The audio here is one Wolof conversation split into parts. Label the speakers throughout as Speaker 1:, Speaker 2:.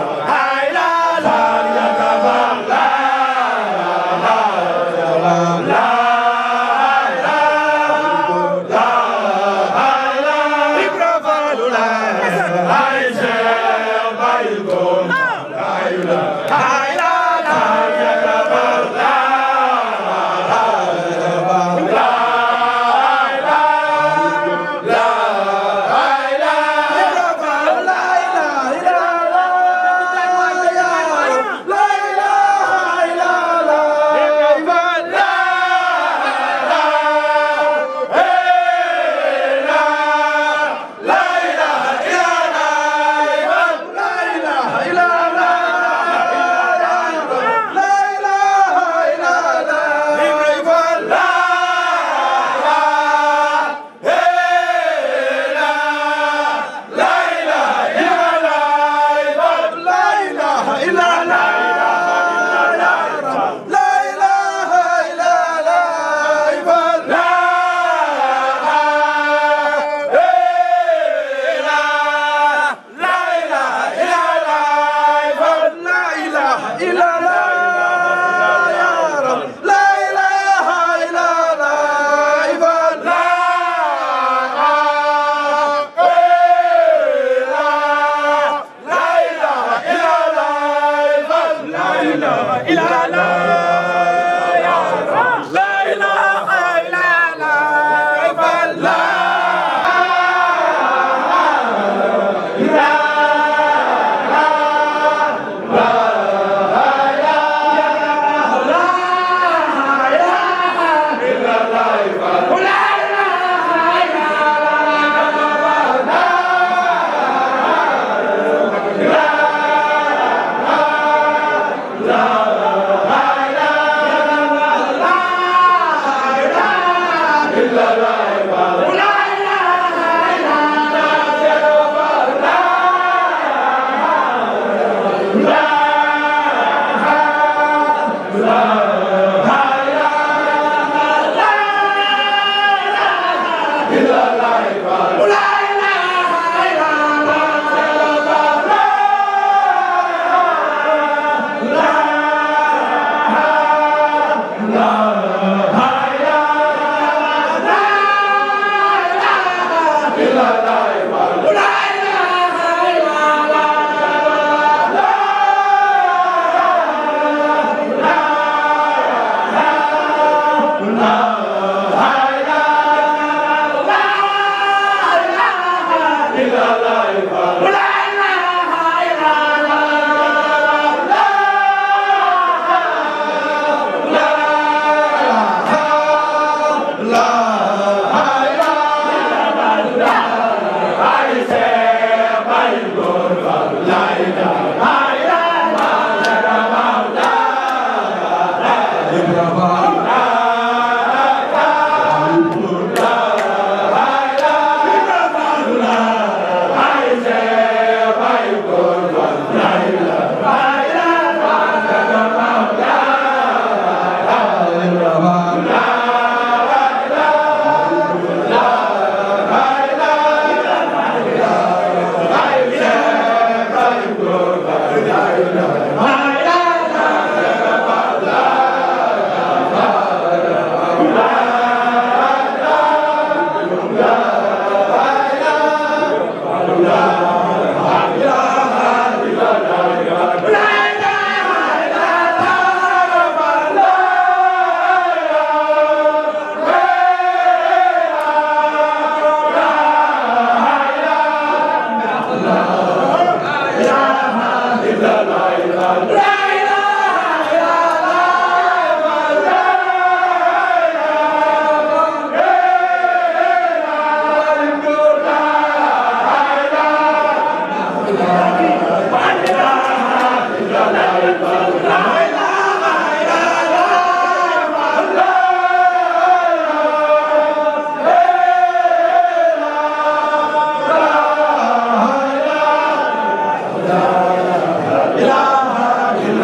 Speaker 1: la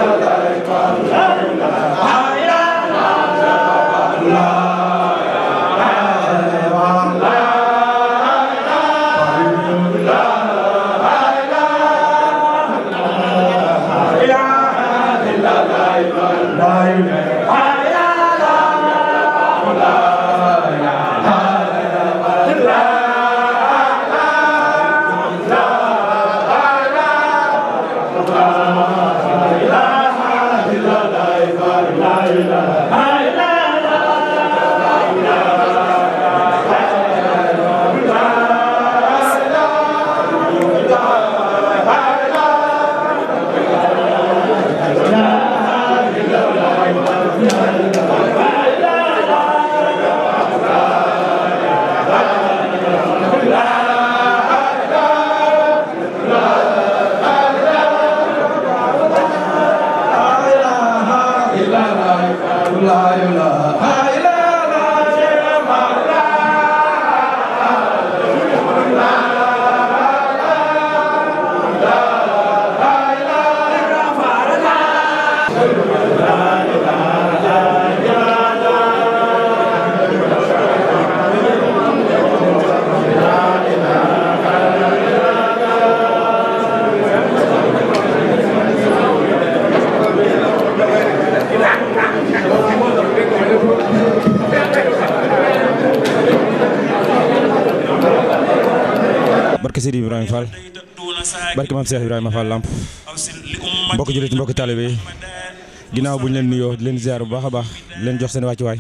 Speaker 1: Sidi Ibrahima Fall barke maam Cheikh Ibrahima Fall Lamp mbokk jullit mbokk taalibe yi ginnaaw bu ñu leen nuyoo di leen ziar bu baax a baax di leen jox seen wàccuwaay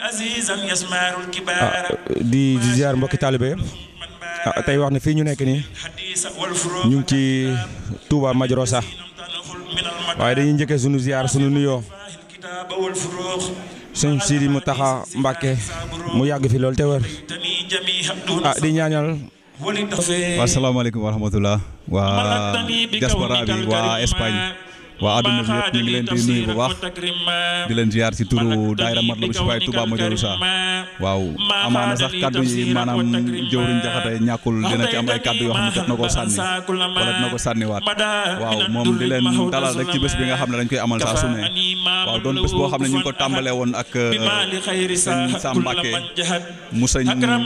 Speaker 1: ah di ziar mbokki taalibe yi ah tey wax ne fii ñu nekk nii ñu ngi ci Touba Majorosa waaye dañuy njëkkee sunu ziar sunu nuyoo sëñ Sidi mu taxa Mbàkke mu yàgg fi loolu te wër ah di ñaanal.
Speaker 2: waaw salaamaaleykum wa rahmatulah waa diaspora bi waa Espagne waa àdduna bi yëpp ñu ngi leen di nuyu bu baax di leen ziar ci turu daayira Matlaboul Chifaay Touba Majorosa waaw amaana sax kaddu yi maanaam jëwriñ jaxate ñàkkul dina ci am ay kaddu yoo xam ne jot na koo sànni wala dina ko sànniwaat waaw moom di leen dalal rek ci bés bi nga xam ne dañ koy amal saa su ne waaw doon bés boo xam ne ñu ngi ko tàmbalee woon ak sëñ Sam Mbacke mu sëñ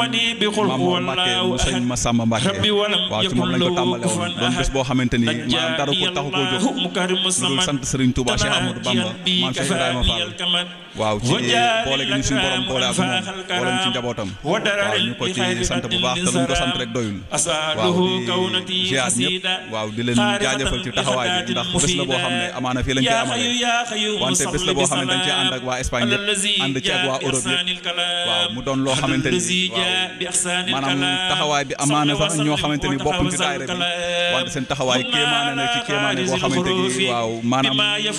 Speaker 2: Mamour Mbacke mu sëñ Massamba Mbacke waaw ci moom lañ ko tàmbalee woon doon bés boo xamante ni maanaam dara ko taxu koo jóg dul sant Serigne Touba Cheikh Amadou Bamba maam Cheikh Ibrahima Fall waaw ci boole gi ñu suñu borom boole ak moom boole ñu ci njabootam waaw ñu ko ci sant bu baax te luñ ko sant rek doyul waaw di ziar ñëpp waaw di leen jaajëfal ci taxawaay bi ndax bés la boo xam ne amaana fii lañ koy amale wante bés la boo xam ne dañ cee ànd ak waa Espagne yëpp ànd ci ak waa Europe yëpp waaw mu doon loo xamante ni waaw maanaam taxawaay bi amaana sax ñoo xamante ni bokkuñ ci daayira bi wante seen taxawaay kéemaane na ci kéemaane boo xamante ni waaw maanaam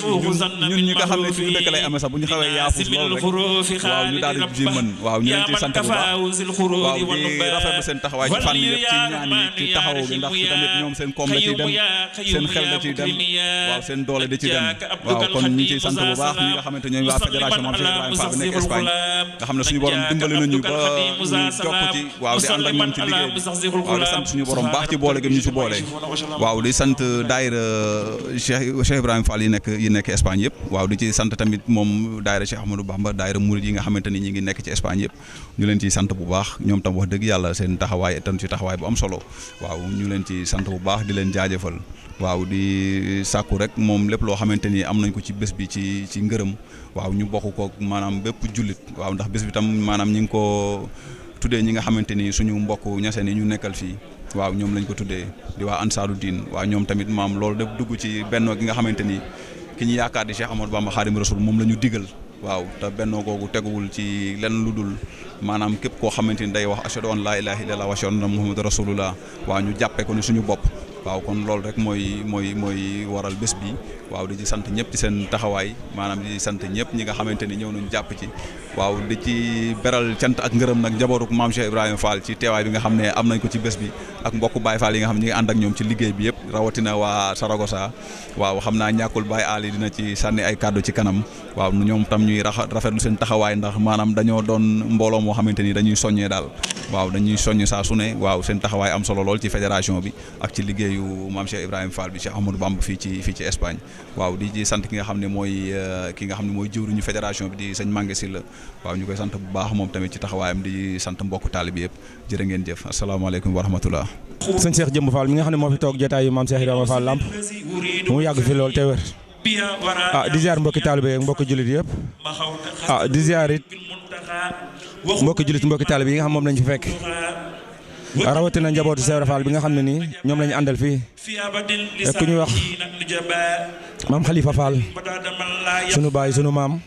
Speaker 2: ñun ñi nga xam ne suñu dëkk lay amee sax bu ñu xawee yaafus loolu rek waaw ñu daal di mën waaw ñu leen ci sant bu baax waaw di rafetlu seen taxawaay ci fànn yëpp ci ñaan yi ci taxaw gi ndax tamit ñoom seen koom da ciy dem seen xel da ciy dem waaw seen doole da ciy dem waaw kon ñu ngi ciy sant bu baax ñi nga xamante ñooy waa fédération Mame Cheikh Ibrahima Fall bi nekk Espagne nga xam ne suñu borom dimbali nañu ba ñu jokk ci waaw di ànd ak ñoom ci liggéey bi waaw di sant suñu borom baax ci boole gi ñu ci boole waaw di sant daayira Cheikh Cheikh Ibrahima Fall yi nekk yi nekk Espagne yëpp waaw di ci sant tamit moom daayira Cheikh Ahmadou Bamba daayira murid yi nga xamante ni ñi ngi nekk ci Espagne yëpp ñu leen ciy sant bu baax ñoom tam wax dëgg yàlla seen taxawaay tam ci taxawaay bu am solo waaw ñu leen ci sant bu baax di leen jaajëfal waaw di sàkku rek moom lépp loo xamante ni am nañ ko ci bés bi ci ci ngërëm waaw ñu bokk ko maanaam bépp jullit waaw ndax bés bi tam maanaam ñi ngi ko tuddee ñi nga xamante ni suñu mbokk ñaseen yi ñu nekkal fii waaw ñoom lañ ko tuddee di waa ansaaru diin waaw ñoom tamit maam loolu def dugg ci bennoo gi nga xamante ni ki ñu yaakaar di Cheikh Amadou Bamba Xaadim Rasul moom la ñu digal waaw te bennoo googu teguwul ci lenn lu dul maanaam képp koo xamante ni day wax ashhadu an laa ilaaha illallaah wa ashhadu anna muhammadu rasulullah waaw ñu jàppee ko ni suñu bopp waaw kon loolu rek mooy mooy mooy waral bés bi waaw di ci sant ñëpp ci seen taxawaay maanaam di sant ñëpp ñi nga xamante ni ñëw nañu jàpp ci waaw di ci beral cant ak ngërëm nag njabootu maam Cheikh Ibrahima Fall ci teewaay bi nga xam ne am nañ ko ci bés bi ak mbokku Baye Fall yi nga xam ne ñi ngi ànd ak ñoom ci liggéey bi yëpp rawatina waa Saragossa waaw xam naa ñàkkul Baye Ali dina ci sànni ay kàddu ci kanam waaw ñoom tam ñuy rafetlu seen taxawaay ndax maanaam dañoo doon mbooloo moo xamante ni dañuy soññee daal waaw dañuy soññ saa su ne waaw seen taxawaay am solo lool ci fédération bi ak ci liggéeyu maam Cheikh Ibrahima Fall bi Cheikh Ahmadou Bamba fii ci fii ci Espagne waaw di ci sant ki nga xam ne mooy ki nga xam ne mooy jëwriñu fédération bi di sëñ Mangue Sylla waaw ñu koy sant bu baax moom tamit ci taxawaayam di sant mbokku taalibe yëpp jërë ngeen jëf asalaamaaleykum wa rahmatullah
Speaker 1: sëñ Cheikh Jëmb Fall mi nga xam ne moo fi toog jotaayu maam Cheikh Ibrahima Fall Lamp mu yàgg fi lool te wér ah di ziar mbokki taalibe yeeg mbokki jullit yëpp ah di ziar it mbokki jullit mbokki taalibe yi nga xam moom lañ fi fekk rawatina njabootu Cheikh Ibrahima Fall bi nga xam ne nii ñoom la ñu àndal fii ku ñuy wax maam Khalifa Fall sunu baay sunu maam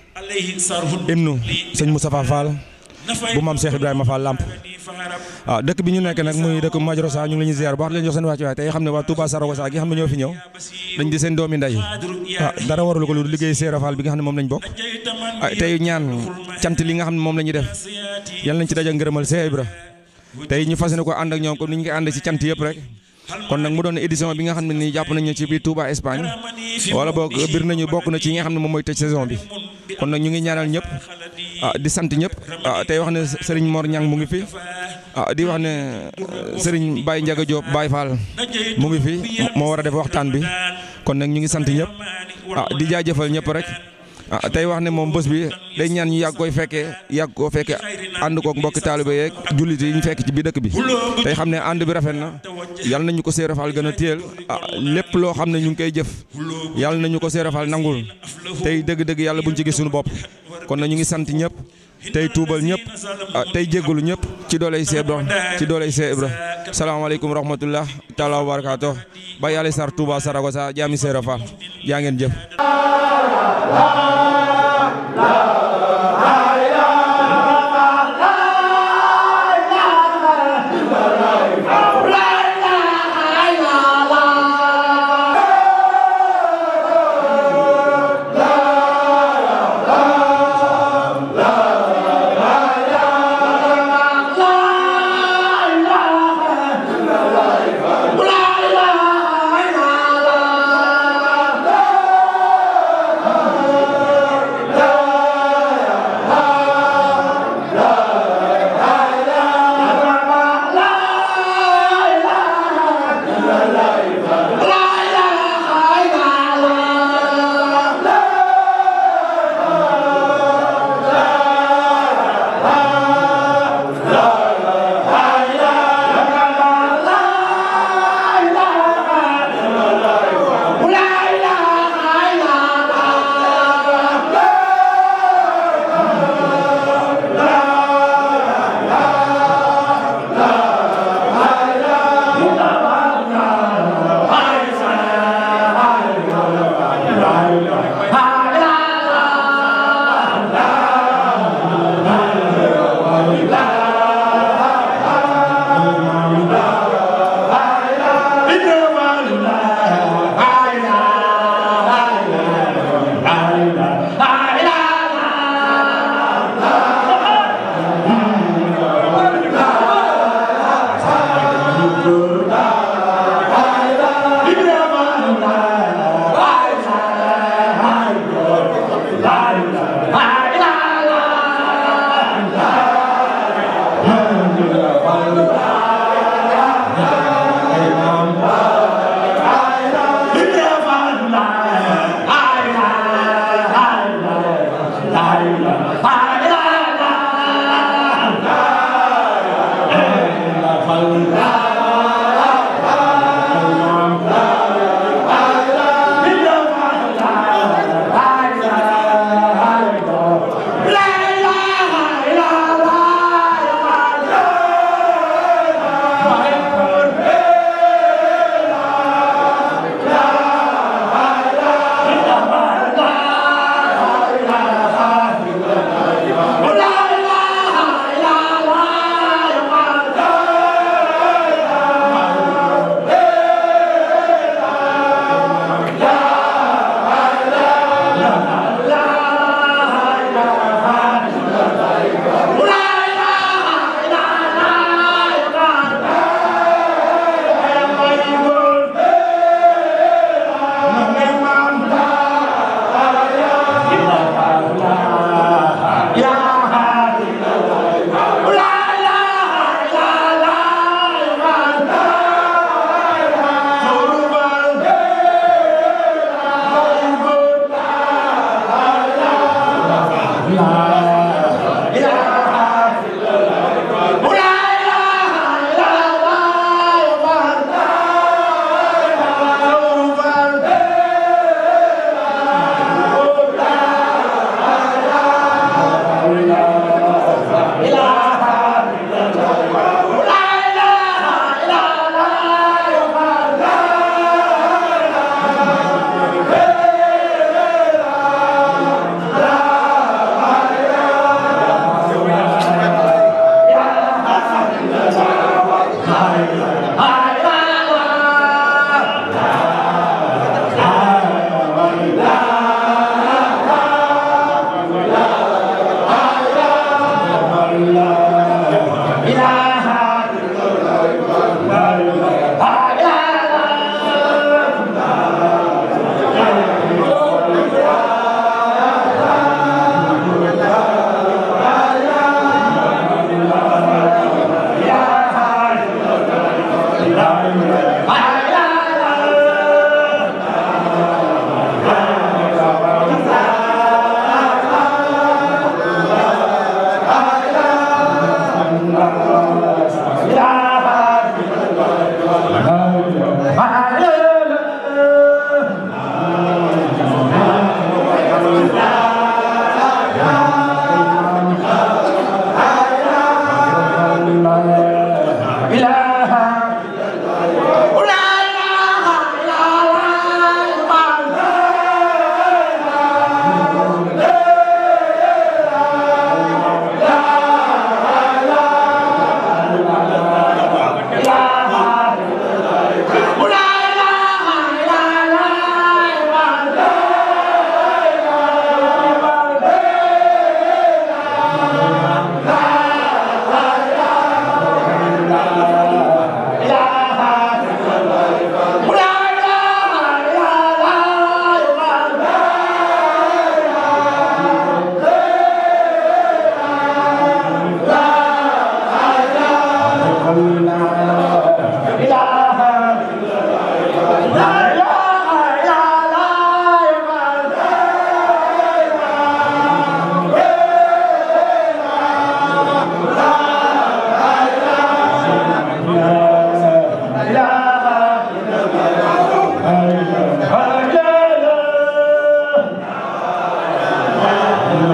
Speaker 1: ibnu sëñ Moustapha Fall bu maam Cheikh Ibrahima Fall Lamp waaw dëkk bi ñu nekk nag muy dëkk Majorosa ñu ngi leen di ziar bu baax di leen jox seen wàccuwaay tey xam ne waa Touba Saragossa gi xam ne ñoo fi ñëw dañ di seen doomi ndey ah dara warul ko lu liggéey Cheikh Fall bi nga xam ne moom lañ bokk ah tey ñaan cant li nga xam ne moom la ñuy def yal nañ ci daja ngërëmal Cheikh Ibra tey ñu fas yéene ko ànd ak ñoom comme ni ñu koy ànd ci cant yëpp rek kon nag mu doon édition bi nga xam ne nii jàpp nañu ci biir Touba Espagne wala boog bir nañu bokk na ci yi nga xam ne moom mooy tëj saison bi kon nag ñu ngi ñaanal ñëpp ah di sant ñëpp ah tey wax ne Serigne Mor Niang mu ngi fi ah di wax ne Serigne Baye Ndiaga Diop Baye Fall mu ngi fi moo war a def waxtaan bi kon nag ñu ngi sant ñëpp ah di jaajëfal ñëpp rek ah tey wax ne moom bés bi day ñaan ñu yàgg koy fekkee yàgg koo fekkee ànd kook mbokki taalibe yeeg jullit yi ñu fekk ci biir dëkk bi tey xam ne ànd bi rafet na yàlla nañu ko Seera Fall gën a téyel ah lépp loo xam ne ñu ngi koy jëf yàlla nañu ko Seera Fall nangul tey dëgg-dëgg yàlla buñ ci gis suñu bopp kon na ñu ngi sant ñëpp tey tuubal ñëpp ah tey jéggalu ñëpp ci dooley Seex Ibra ci dooley Seex Ibra salaamaaleykum rahmatullah taala wa barakaatu ba yàlla sar Touba Saragossa jaami Seera Fall jaa ngeen jëf
Speaker 3: la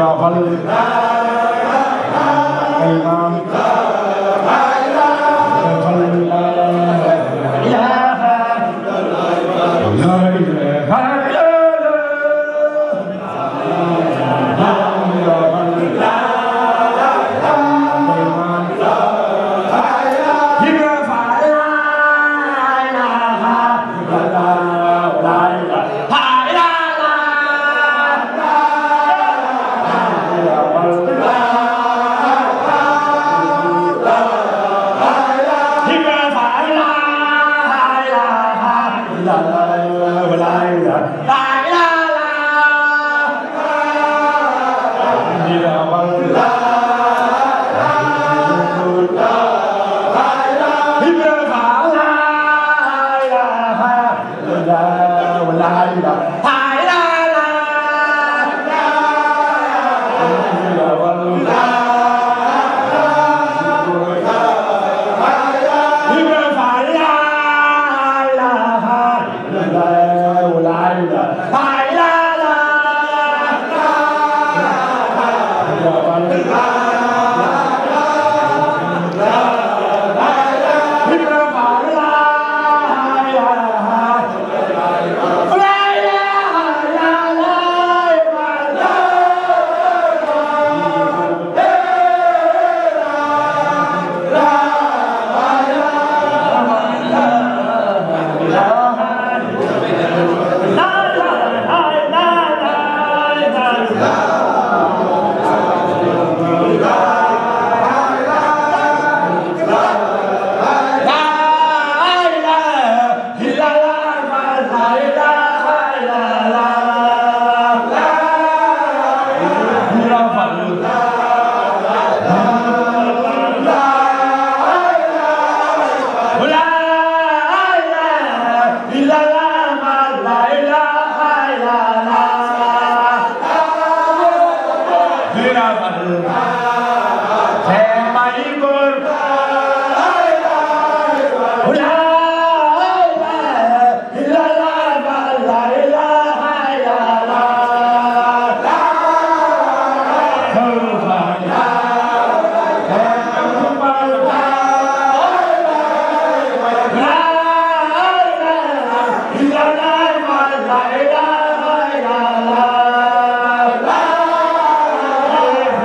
Speaker 3: la la la la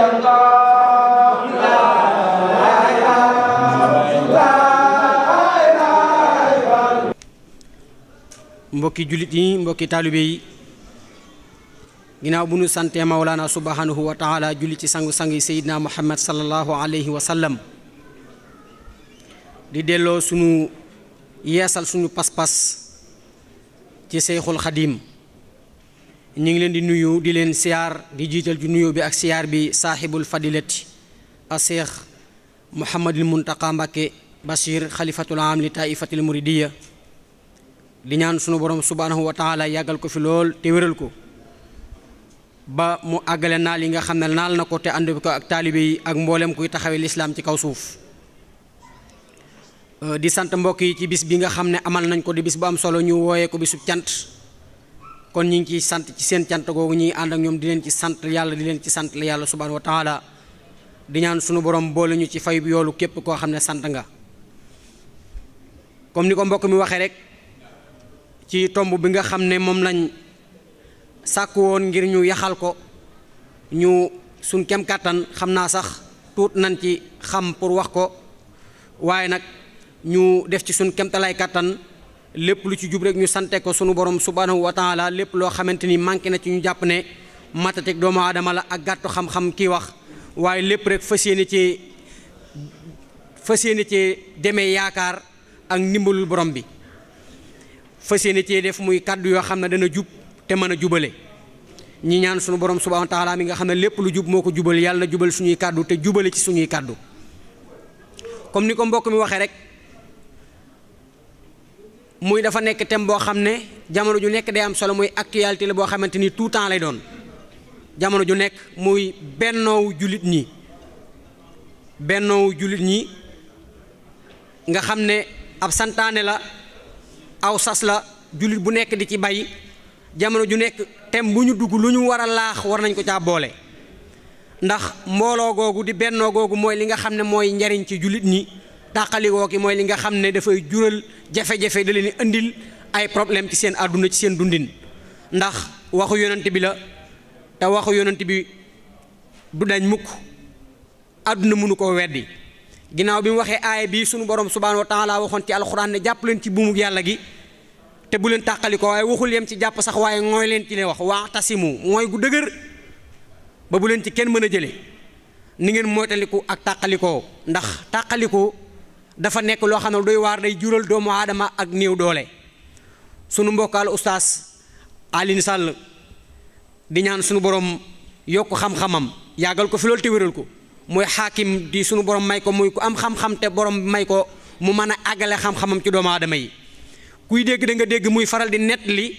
Speaker 3: mbokki jullit yi mbokki taalibe yi ginnaaw bu nu santee mawlaana subhanahu wa taala julli ci sangu-sang yi seydina muhammad sallallahu alayhi wa sallam di delloo sunu yeesal suñu pas-pas ci seyxul xadim ñu ngi leen di nuyu di leen siyaar di jiital ci nuyoo bi ak siyaar bi saaxibul fadilati a seex muhammadul muntaqa mbàkke bashir xalifatul am li taifatil muridiya di ñaan sunu borom subhanahu wa taala yàggal ko fi lool te wéral ko ba mu àggale naal yi nga xam ne naal na ko te ànd ko ak taalibe yi ak mboolem kuy taxawee lislaam ci kaw suuf di sant mbokk yi ci bis bi nga xam ne amal nañ ko di bis bu am solo ñu wooyee ko bisub cant kon ñu ngi ciy sant ci seen cant googu ñuy ànd ak ñoom di leen ci sant yàlla di leen ci sant la yàlla subhanahu wa taala di ñaan sunu borom boole ñu ci fay bi yoolu képp koo xam ne sant nga comme ni ko mbokk mi waxee rek ci tomb bi nga xam ne moom lañ sàkk woon ngir ñu yaxal ko ñu suñ kem kàttan xam naa sax tuut nañ ci xam pour wax ko waaye nag ñu def ci suñ kemtalaay kàttan lépp lu ci jub rek ñu sante ko sunu borom subhanahu wa taala lépp loo xamante ni manqué na ci ñu jàpp ne matatek doomu aadama la ak gàttu xam-xam kii wax waaye lépp rek fas yéene ci fas yéene ci demee yaakaar ak ndimbalul borom bi fas yéene cee def muy kàddu yoo xam ne dana jub te mën a jubale ñi ñaan sunu borom subhanahu wa taala mi nga xam ne lépp lu jub moo ko jubal yàlla na jubal suñuy kàddu te jubale ci suñuy kàddu comme ni ko mbokk mi waxee rek muy dafa nekk thème boo xam ne jamono ju nekk day am solo muy actualité la boo xamante ni tout temps lay doon jamono ju nekk muy bennoowu jullit ñi bennoowu jullit ñi nga xam ne ab santaane la aw sas la jullit bu nekk di ci bay jamono ju nekk thème bu ñu dugg lu ñu war a laax war nañ ko caa boole ndax mbooloo googu di bennoo googu mooy li nga xam ne mooy njariñ ci jullit ñi tàqalikoo ki mooy li nga xam ne dafay jural jafe-jafe da leen di indil ay problème ci seen àdduna ci seen dundin ndax waxu yonent bi la te waxu yonent bi du dañ mukk àdduna mënu koo weddi ginnaaw bi mu waxee aaya bi sunu borom subhaanahu wa taala waxoon ci alxuraan ne jàpp leen ci buumu yàlla gi te bu leen tàqali ko waaye waxul yem ci jàpp sax waaye ngooy leen ci leen wax waa tasimu mooy gu dëgër ba bu leen ci kenn mën a jële ni ngeen moytaliku ak tàqalikoo ndax tàqalikoo dafa nekk loo xam ne doy waar day jural doomu aadama ak néew doole sunu mbokkaal ustaas Alioune Sall di ñaan sunu borom yokk xam-xamam yàggal ko fi loolu te wéral ko mooy xaakim di sunu borom may ko muy ku am xam-xam te borom may ko mu mën a àggale xam-xamam ci doomu aadama yi kuy dégg da nga dégg muy faral di nett li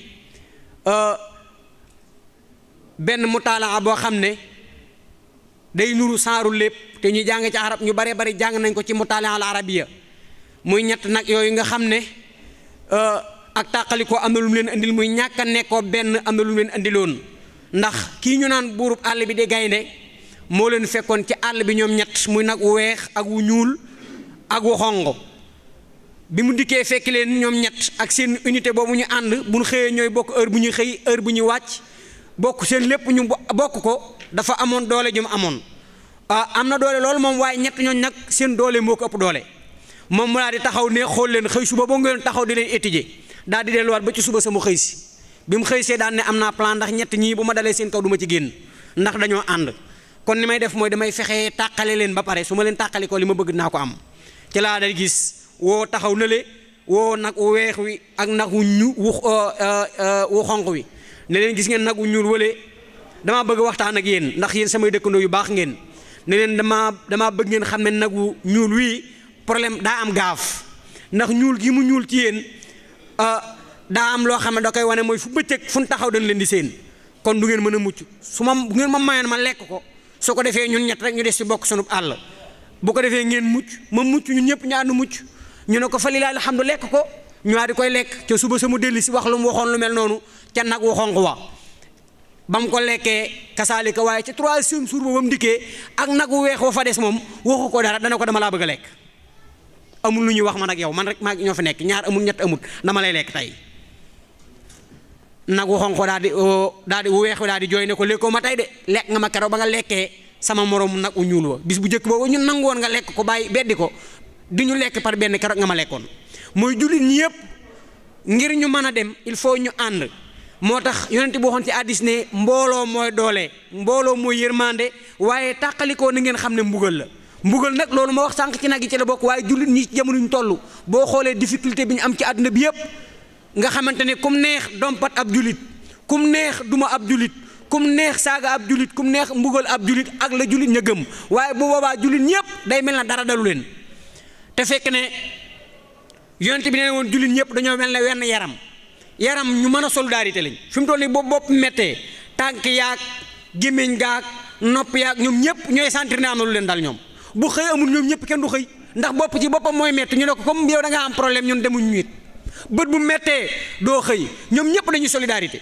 Speaker 3: benn mutaalaa boo xam ne day nuru saaru lépp te ñu jàng ci arab ñu bare bari jàng nañ ko ci mutaalaa al arabiya muy ñett nag yooyu nga xam ne ak tàqalikoo am na lu mu leen indil muy ñàkk a nekkoo benn am na lu mu leen indiloon ndax kii ñu naan buurub àll bi di gaynde moo leen fekkoon ci àll bi ñoom ñett muy nag wu weex ak wu ñuul ak wu xongo bi mu dikkee fekk leen ñoom ñett ak seen unité boobu ñu ànd bu ñu xëyee ñooy bokk heure bu ñuy xëy heure bu ñuy wàcc bokk seen lépp ñu bokk ko dafa amoon doole ju mu amoon ah am na doole loolu moom waaye ñett ñooñ nag seen doole moo ko ëpp doole moom mu daal di taxaw ne xool leen xëy suba boo ngeen taxaw di leen étudier daal di delluwaat ba ci suba sama xëy si bi mu xëy see daan ne am naa plan ndax ñett ñii bu ma dalee seen kaw du ma ci génn ndax dañoo ànd kon ni may def mooy damay fexe tàqale leen ba pare su ma leen tàqali ko li ma bëgg naa ko am ci laa day gis woo taxaw na le woo nag wu weex wi ak nag wu ñu wu wu xonq wi ne leen gis ngeen nag wu ñuul wale damaa bëgg waxtaan ak yéen ndax yéen samay dëkkandoo yu baax ngeen ne leen damaa damaa bëgg ngeen xam ne nag wu ñuul wii problème daa am gaaf ndax ñuul gi mu ñuul ci yéen daa am loo xam ne da koy wane mooy fu bëccëg fu ñu taxaw dañ leen di seen kon du ngeen mën a mucc su ma bu ngeen ma mayoon ma lekk ko su ko defee ñun ñett rek ñu des ci bokk sunub àll bu ko defee ngeen mucc ma mucc ñun ñëpp ñu ànd mucc ñu ne ko fa lilaay alhamdu lekk ko ñu di koy lekk ca suba sama delli si wax lu mu waxoon lu mel noonu ca nag wu xonq wa ba mu ko lekkee kasaalika waaye ca troisième jour ba ba mu dikkee ak nag wu weex wa fa des moom waxu ko dara dana ko dama laa bëgg a lekk amul lu ñuy wax man ak yow man rek maa ñoo fi nekk ñaar amul ñett amul dama lay lekk tey nag wu xonq daal di daal di wu weex daal di jooy ne ko lekkoo ma tey de lekk nga ma keroog ba nga lekkee sama morom nag u ñuul wa bis bu njëkk boobu ñun nangu woon nga lekk ko bàyyi beddi ko di ñu lekk par benn keroog nga ma lekkoon mooy jullit ñi yëpp ngir ñu mën a dem il faut ñu ànd moo tax yonent bi waxoon ci hadiis ne mbooloo mooy doole mbooloo mooy yërmande waaye tàqalikoo na ngeen xam ne mbugal la mbugal nag loolu ma wax sànq ci nag yi ci la bokk waaye jullit ñi ci jamono ñu toll boo xoolee difficulté bi ñu am ci àdduna bi yëpp nga xamante ne kum neex dompat ab jullit kum neex duma ab jullit kum neex saaga ab jullit kum neex mbugal ab jullit ak la jullit ña gëm waaye bu boobaa jullit ñëpp day mel na dara dalu leen te fekk ne yonent bi nee woon jullit ñëpp dañoo mel ne wenn yaram yaram ñu mën a solidarité lañ fi mu toll nii boobu bopp méttee tànk yaag gémmiñ gaag nopp yaag ñoom ñëpp ñooy sentir ne am na lu leen dal ñoom bu xëy amul ñoom ñëpp kenn du xëy ndax bopp ci boppam mooy métti ñu ne ko comme yow da nga am problème ñun demuñ ñu it bët bu méttee doo xëy ñoom ñëpp dañuy solidarité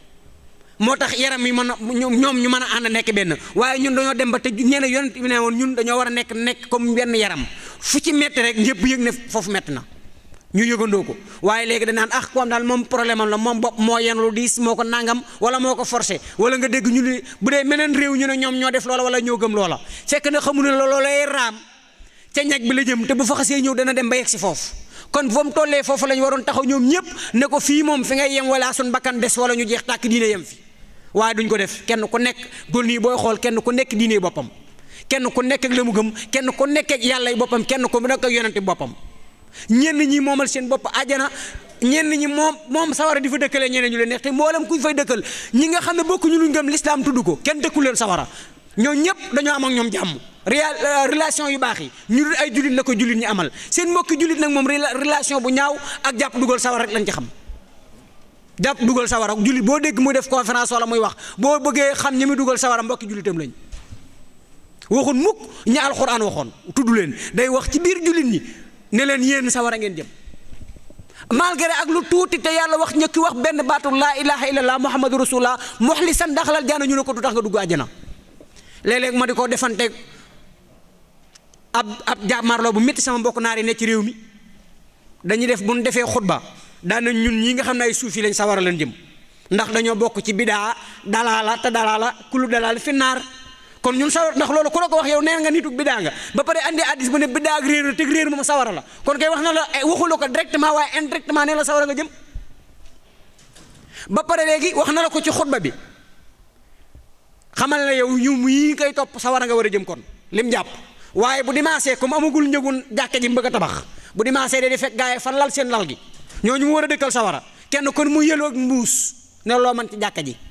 Speaker 3: moo tax yaram yi mën a ñoom ñu mën a ànd nekk benn waaye ñun dañoo dem ba te ñeene yonent bi ne woon ñun dañoo war a nekk nekk comme benn yaram fu ci métti rek ñëpp yëg ne foofu métti na ñu yëgandoo ko waaye léegi dañ naan ah ko am daal moom problème am la moom bopp moo yen lu diis moo ko nangam wala moo ko forcé wala nga dégg ñu ne bu dee meneen réew ñu ne ñoom ñoo def loola wala ñoo gëm loola fekk na xamu ne la loolay raam ca ñag bi la jëm te bu fa xasee ñëw dana dem ba yegg si foofu kon fa mu tollee foofu la ñu waroon taxaw ñoom ñëpp ne ko fii moom fi ngay yem wala sun bakkan des wala ñu jeex tàkk diine yem fi waaye duñ ko def kenn ku nekk dol nii booy xool kenn ku nekk diine boppam kenn ku nekk ak la mu gëm kenn ku nekk ak yàlla boppam kenn ku nekk ak yonente boppam ñenn ñi moomal seen bopp àjjana ñenn ñi moom moom sawara di fa dëkkalee ñeneen ñu leen neex te mboolem kuñ fay dëkkal ñi nga xam ne bokkuñu luñ gëm lislaam tudd ko kenn dëkku leen sawara ñoo ñëpp dañoo am ak ñoom jàmm relation yu baax yi ñu dul ay jullit la ko jullit ñi amal seen mbokki jullit nag moom relation bu ñaaw ak jàpp dugal sawara rek lañ ci xam jàpp dugal sawara jullit boo dégg muy def conférence wala muy wax boo bëggee xam ñi muy dugal sawara mbokki jullitam lañ waxun mukk ña alxuraan waxoon tudd leen day wax ci biir jullit ñi ne leen yéen sawara ngeen jëm malgré ak lu tuuti te yàlla wax ñëkki wax benn baatu laa ilaha illallah muhammadu rasulullah muxlisan daxalal jaana ñu ne ko du tax nga dugg àjjana léeg-léeg ma di ko defante ab ab jàmmarloo bu métti sama mbokk naar yi ne ci réew mi dañuy def bu ñu defee xutba daana ñun ñi nga xam ne ay suuf yi lañ sawara lañ jëm ndax dañoo bokk ci bidaa dalaala te dalaala kulu dalaala fi naar kon ñun sawar ndax loolu ku la ko wax yow nee nga nituk bidaa nga ba pare andi addis bu ne bidaa ak réer teg réer moom sawara la kon kay wax na la waxula ko directement waaye indirectement ne la sawara nga jëm ba pare léegi wax na la ko ci xutba bi xamal la yow ñu yi koy topp sawara nga war a jëm kon lim jàpp waaye bu dimaasee comme amagul njëgun jàkke ji bëgg a tabax bu dimaasee day fekk gaa yi fan lal seen lal gi ñooñu mu war a dëkkal sawara kenn kon mu yëloo ak mbuus ne loo man ci jàkka ji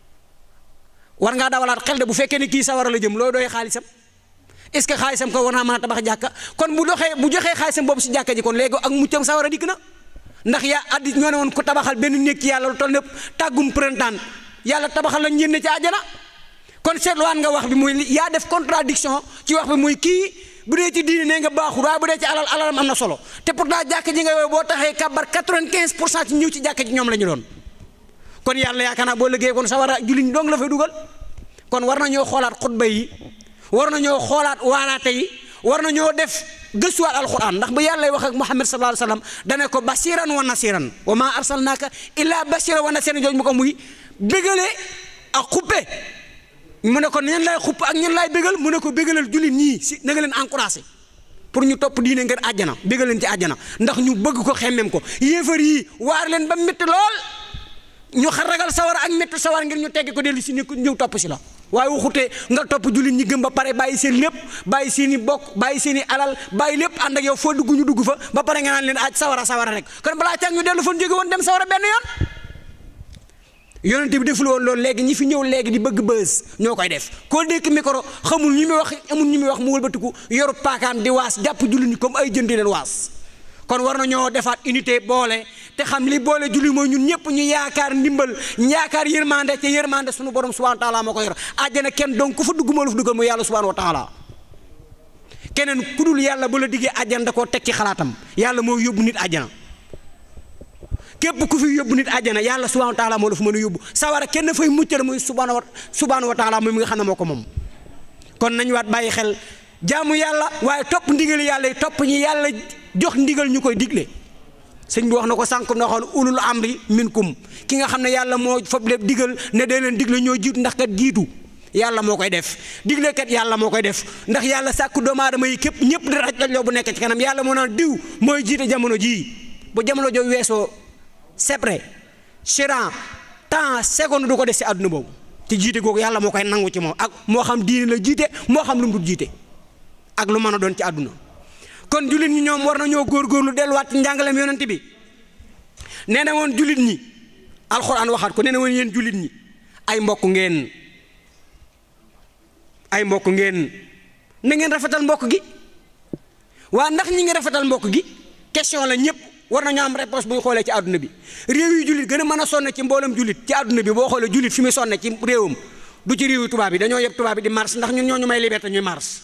Speaker 3: war ngaa dawalaat xel de bu fekkee ne kii sawara la jëm loo doy xaalisam est-ce que xaalisam ko war naa mën a tabax jàkka kon bu doxee bu joxee xaalisam boobu si jàkka ji kon léegi ak muccam sawara dikk na ndax yaa addi ñoo ne woon ko tabaxal benn néeg ci yàlla lu toll népp tàggum printemps yàlla tabaxal la ñenn ci àjjana kon seetluwaan nga wax bi muy yaa def contradiction ci wax bi muy kii bu dee ci diine nee nga baaxul waaye bu dee ci alal alalam am na solo te pourtant jàkka ji nga yow boo taxee kabar 95 pour cent ci ñëw ci jàkka ji ñoom la ñu doon kon yàlla yaakaar naa boo liggéey kon sawara julliñ dong la fay dugal kon war nañoo xoolaat xutba yi war nañoo xoolaat waaraate yi war nañoo def gëstuwaat alquran ndax bu yàlla wax ak Muhammad sallallahu alayhi wa sallam dane ko basiran wa nasiran wa ma arsalnaaka illa basiran wa nasiran jooju mu ko muy bégale ak xuppe mu ne ko ñan lay xupp ak ñan lay bégal mu ne ko bégalal jullit ñii si na nga leen encouragé pour ñu topp diine ngeen àjjana bégal leen ci àjjana ndax ñu bëgg ko xemmem ko yéefar yi waar leen ba métti lool ñu xar ragal sawar ak métti sawar ngir ñu teggi ko dellu si ni ñëw topp si la waaye waxute nga topp jullit ñi gëm ba pare bàyyi seen lépp bàyyi seen i bokk bàyyi seen i alal bàyyi lépp ànd ak yow foo dugg ñu dugg fa ba pare nga naan leen aj sawara sawara rek kon balaa càng ñu dellu fan jóge woon dem sawara benn yoon yonent bi deful woon loolu léegi ñi fi ñëw léegi di bëgg bës ñoo koy def koo dékk micro xamul ñi muy wax amul ñi muy wax mu wëlbatiku yoru paakaam di waas jàpp jullit ñi comme ay jën di leen waas kon war na ñoo defaat unité boole te xam li boole julli mooy ñun ñëpp ñu yaakaar ndimbal yaakaar yërmande te yërmande sunu borom subhanahu wa taala moo ko yor àjjana kenn donc ku fa dugg moo la fa duggal mooy yàlla subhanahu wa taala keneen ku dul yàlla bu la diggee àjjana da koo teg ci xalaatam yàlla moo yóbbu nit àjjana képp ku fi yóbbu nit àjjana yàlla subhanahu wa taala moo la fa mën a yóbbu sawara kenn fay muccal muy subhanahu wa subhanahu wa taala moom mi nga xam ne moo ko moom kon nañu waat bàyyi xel jaamu yàlla waaye topp ndigal yàlla yi topp ñi yàlla jox ndigal ñu koy digle sëñ bi wax na ko sànq na xool ulul amri minkum ki nga xam ne yàlla moo fab lépp digal ne day leen digle ñoo jiitu ndax kat jiitu yàlla moo koy def diglekat yàlla moo koy def ndax yàlla sàkku doomu aadama yi képp ñëpp di raj loo bu nekk ci kanam yàlla moo naan diw mooy jiite jamono jii bu jamono joo weesoo sepré chiran temps seconde du ko des si àdduna boobu te jiite googu yàlla moo koy nangu ci moom ak moo xam diine la jiite moo xam lu mu dul jiite ak lu mën a doon ci àdduna kon jullit ñi ñoom war nañoo góorgóorlu delluwaat ci njàngaleem yonent bi nee na woon jullit ñi alxuraan waxaat ko nee na woon yéen jullit ñi ay mbokk ngeen ay mbokk ngeen na ngeen rafetal mbokk gi waa ndax ñi ngi rafetal mbokk gi question la ñëpp war nañu am réponse bu ñu xoolee ci àdduna bi réew yi jullit gën a mën a sonne ci mboolem jullit ci àdduna bi boo xoolee jullit fi muy sonne ci réewam du ci réewu tubaab yi dañoo yeb tubaab yi di mars ndax ñun ñoo ñu may liberté ñuy mars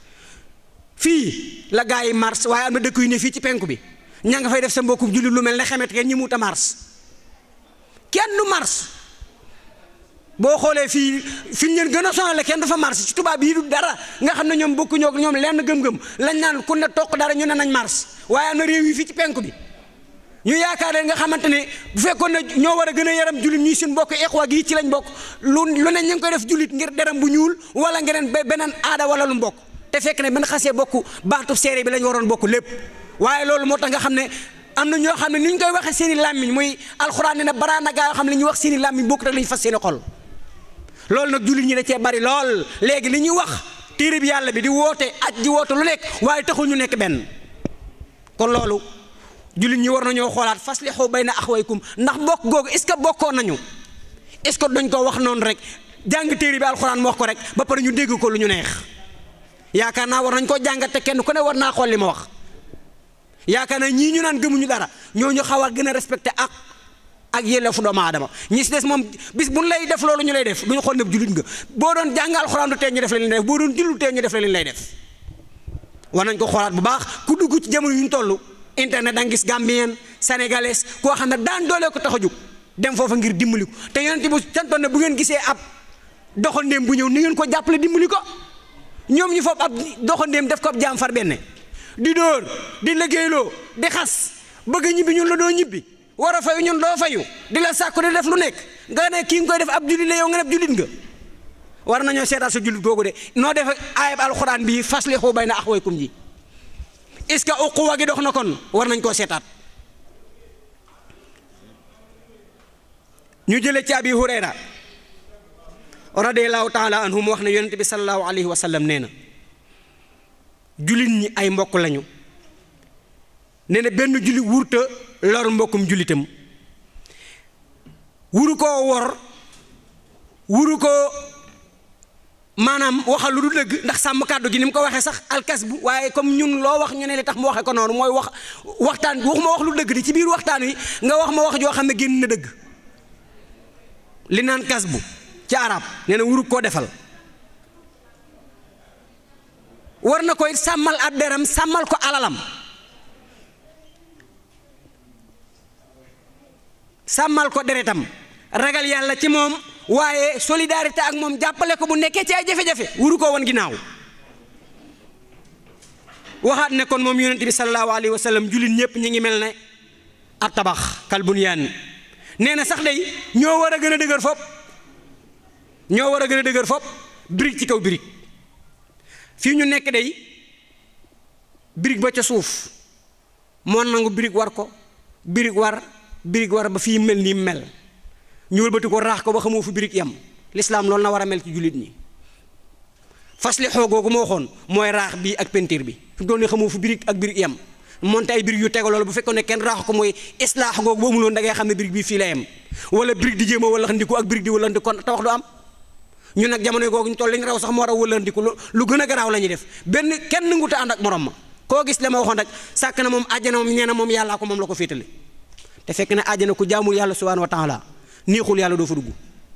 Speaker 3: fii la gaa yi mars waaye am na dëkk yu ne fii ci penku bi ña nga fay def sa mbokku jullit lu mel ne xemet kenn ñi muut a mars kenn du mars boo xoolee fii fi ñu leen gën a sonale kenn du fa mars ci tubaab yi du dara nga xam ne ñoom bokkuñoo ak ñoom lenn gëm-gëm lañ naan ku ne toq dara ñu ne nañ mars waaye am na réew yi fii ci penku bi ñu yaakaar leen nga xamante ne bu fekkoon ne ñoo war a gën a yaram jullit ñuy suñ bokk eqwa gi ci lañ bokk lu lu ne ñu ngi koy def jullit ngir deram bu ñuul wala ngeen beneen aada wala lu mbokk te fekk ne ben xasee bokk baatu séeréer bi lañ waroon bokk lépp waaye loolu moo tax nga xam ne am na ñoo xam ne ni ñu koy waxee seen i làmmiñ muy alxuraan ne ne baraana gaa yoo xam ne li ñuy wax seen i làmmiñ bokk rek la ñu fas seen i xol loolu nag jullit ñi da cee bari lool léegi li ñuy wax téere bi yàlla bi di woote aj di woote lu nekk waaye taxul ñu nekk benn kon loolu jullit ñi war nañoo xoolaat faslihu bayna axwaykum ndax bokk googu est ce que bokkoon nañu est ce que dañ ko wax noonu rek jàng téere bi alxuraan mu wax ko rek ba pare ñu dégg ko lu ñu neex yaakaar naa war nañ koo jàngat te kenn ku ne war naa xool li ma wax yaakaar naa ñii ñu naan gëmuñu dara ñooñu xaw a gën a respecté ak ak yelleefu doomu aadama ñi si des moom bis bu ñu lay def loolu ñu lay def duñu xool ne jullit nga boo doon jàng alxuraan du tee ñu def la leen lay def boo doon jullu tee ñu def la leen lay def war nañ ko xoolaat bu baax ku dugg ci jamono yu ñu toll internet da nga gis gambien sénégalais koo xam ne daan doolee ko tax a jóg dem foofa ngir dimbali ko te yonent bu santoon ne bu ngeen gisee ab doxandéem bu ñëw ni ngeen ko jàppale dimbali ko ñoom ñu foofu ab doxandéem def ko ab jaam far benn di dóor di liggéeyloo di xas bëgg ñibbi ñun la doo ñibbi war a fayu ñun doo fayu di la sàkku di def lu nekk nga ne kii nga koy def ab jullit la yow nga ne ab jullit nga war nañoo seetaat sa jullit googu de noo def ayib alxuraan bii faslihu bayna axwaykum ji est-ce que uquwa gi dox na kon war nañ koo seetaat ñu jële ci abi hurayra radiallahu taala anhu mu wax ne yonente bi salallahu alayhi wa sallam nee na jullit ñi ay mbokk lañu nee na benn jullit wurta lor mbokkum jullitam wuru koo wor wuru ko maanaam waxal lu du dëgg ndax sàmm kàddu gi ni mu ko waxee sax alkas bu waaye comme ñun loo wax ñu ne li tax mu waxee ko noonu mooy wax waxtaan waxuma wax lu dëgg di ci biir waxtaan wi nga wax ma wax joo xam ne génn na dëgg li naan kas bu ci arab nee na wuru koo defal war na koy sàmmal ab deram sàmmal ko alalam sàmmal ko deretam ragal yàlla ci moom waaye solidarité ak moom jàppale ko bu nekkee ci ay jafe-jafe wuru ko woon ginnaaw waxaat ne kon moom yonent bi sallallahu alayhi wa sallam jullit ñëpp ñi ngi mel ne ab tabax kal bunyaan nee na sax day ñoo war a gën a dëgër fop ñoo war a gën a dëgër fop birig ci kaw birig fii ñu nekk day birig ba ca suuf moo nangu birig war ko birig war birig war ba fii mel nii mel ñu wëlbati ko raax ko ba xamoo fu birig yam lislaam loolu na war a mel ci jullit ñi fasli xoo googu moo waxoon mooy raax bii ak pentiir bi fi doon ne xamoo fu birig ak birig yam monte ay birig yu tego loolu bu fekkoon ne kenn raax ko mooy islaax googu bu amuloon da ngay xam ne birig bii fii la yem wala birig di jéem a wala ndiku ak birig di wala ndiku kon tawax du am ñun nag jamono googu ñu toll li ñu raw sax moo raw wala ndiku lu gën a garaaw la ñuy def benn kenn nanguta ànd ak morom ma koo gis la ma waxoon rek sàkk na moom àjjana moom ñee na moom yàllaa ko moom la ko féetale te fekk ne àjjana ku jaamul yàlla subhanahu wa taala neexul yàlla doo fa dugg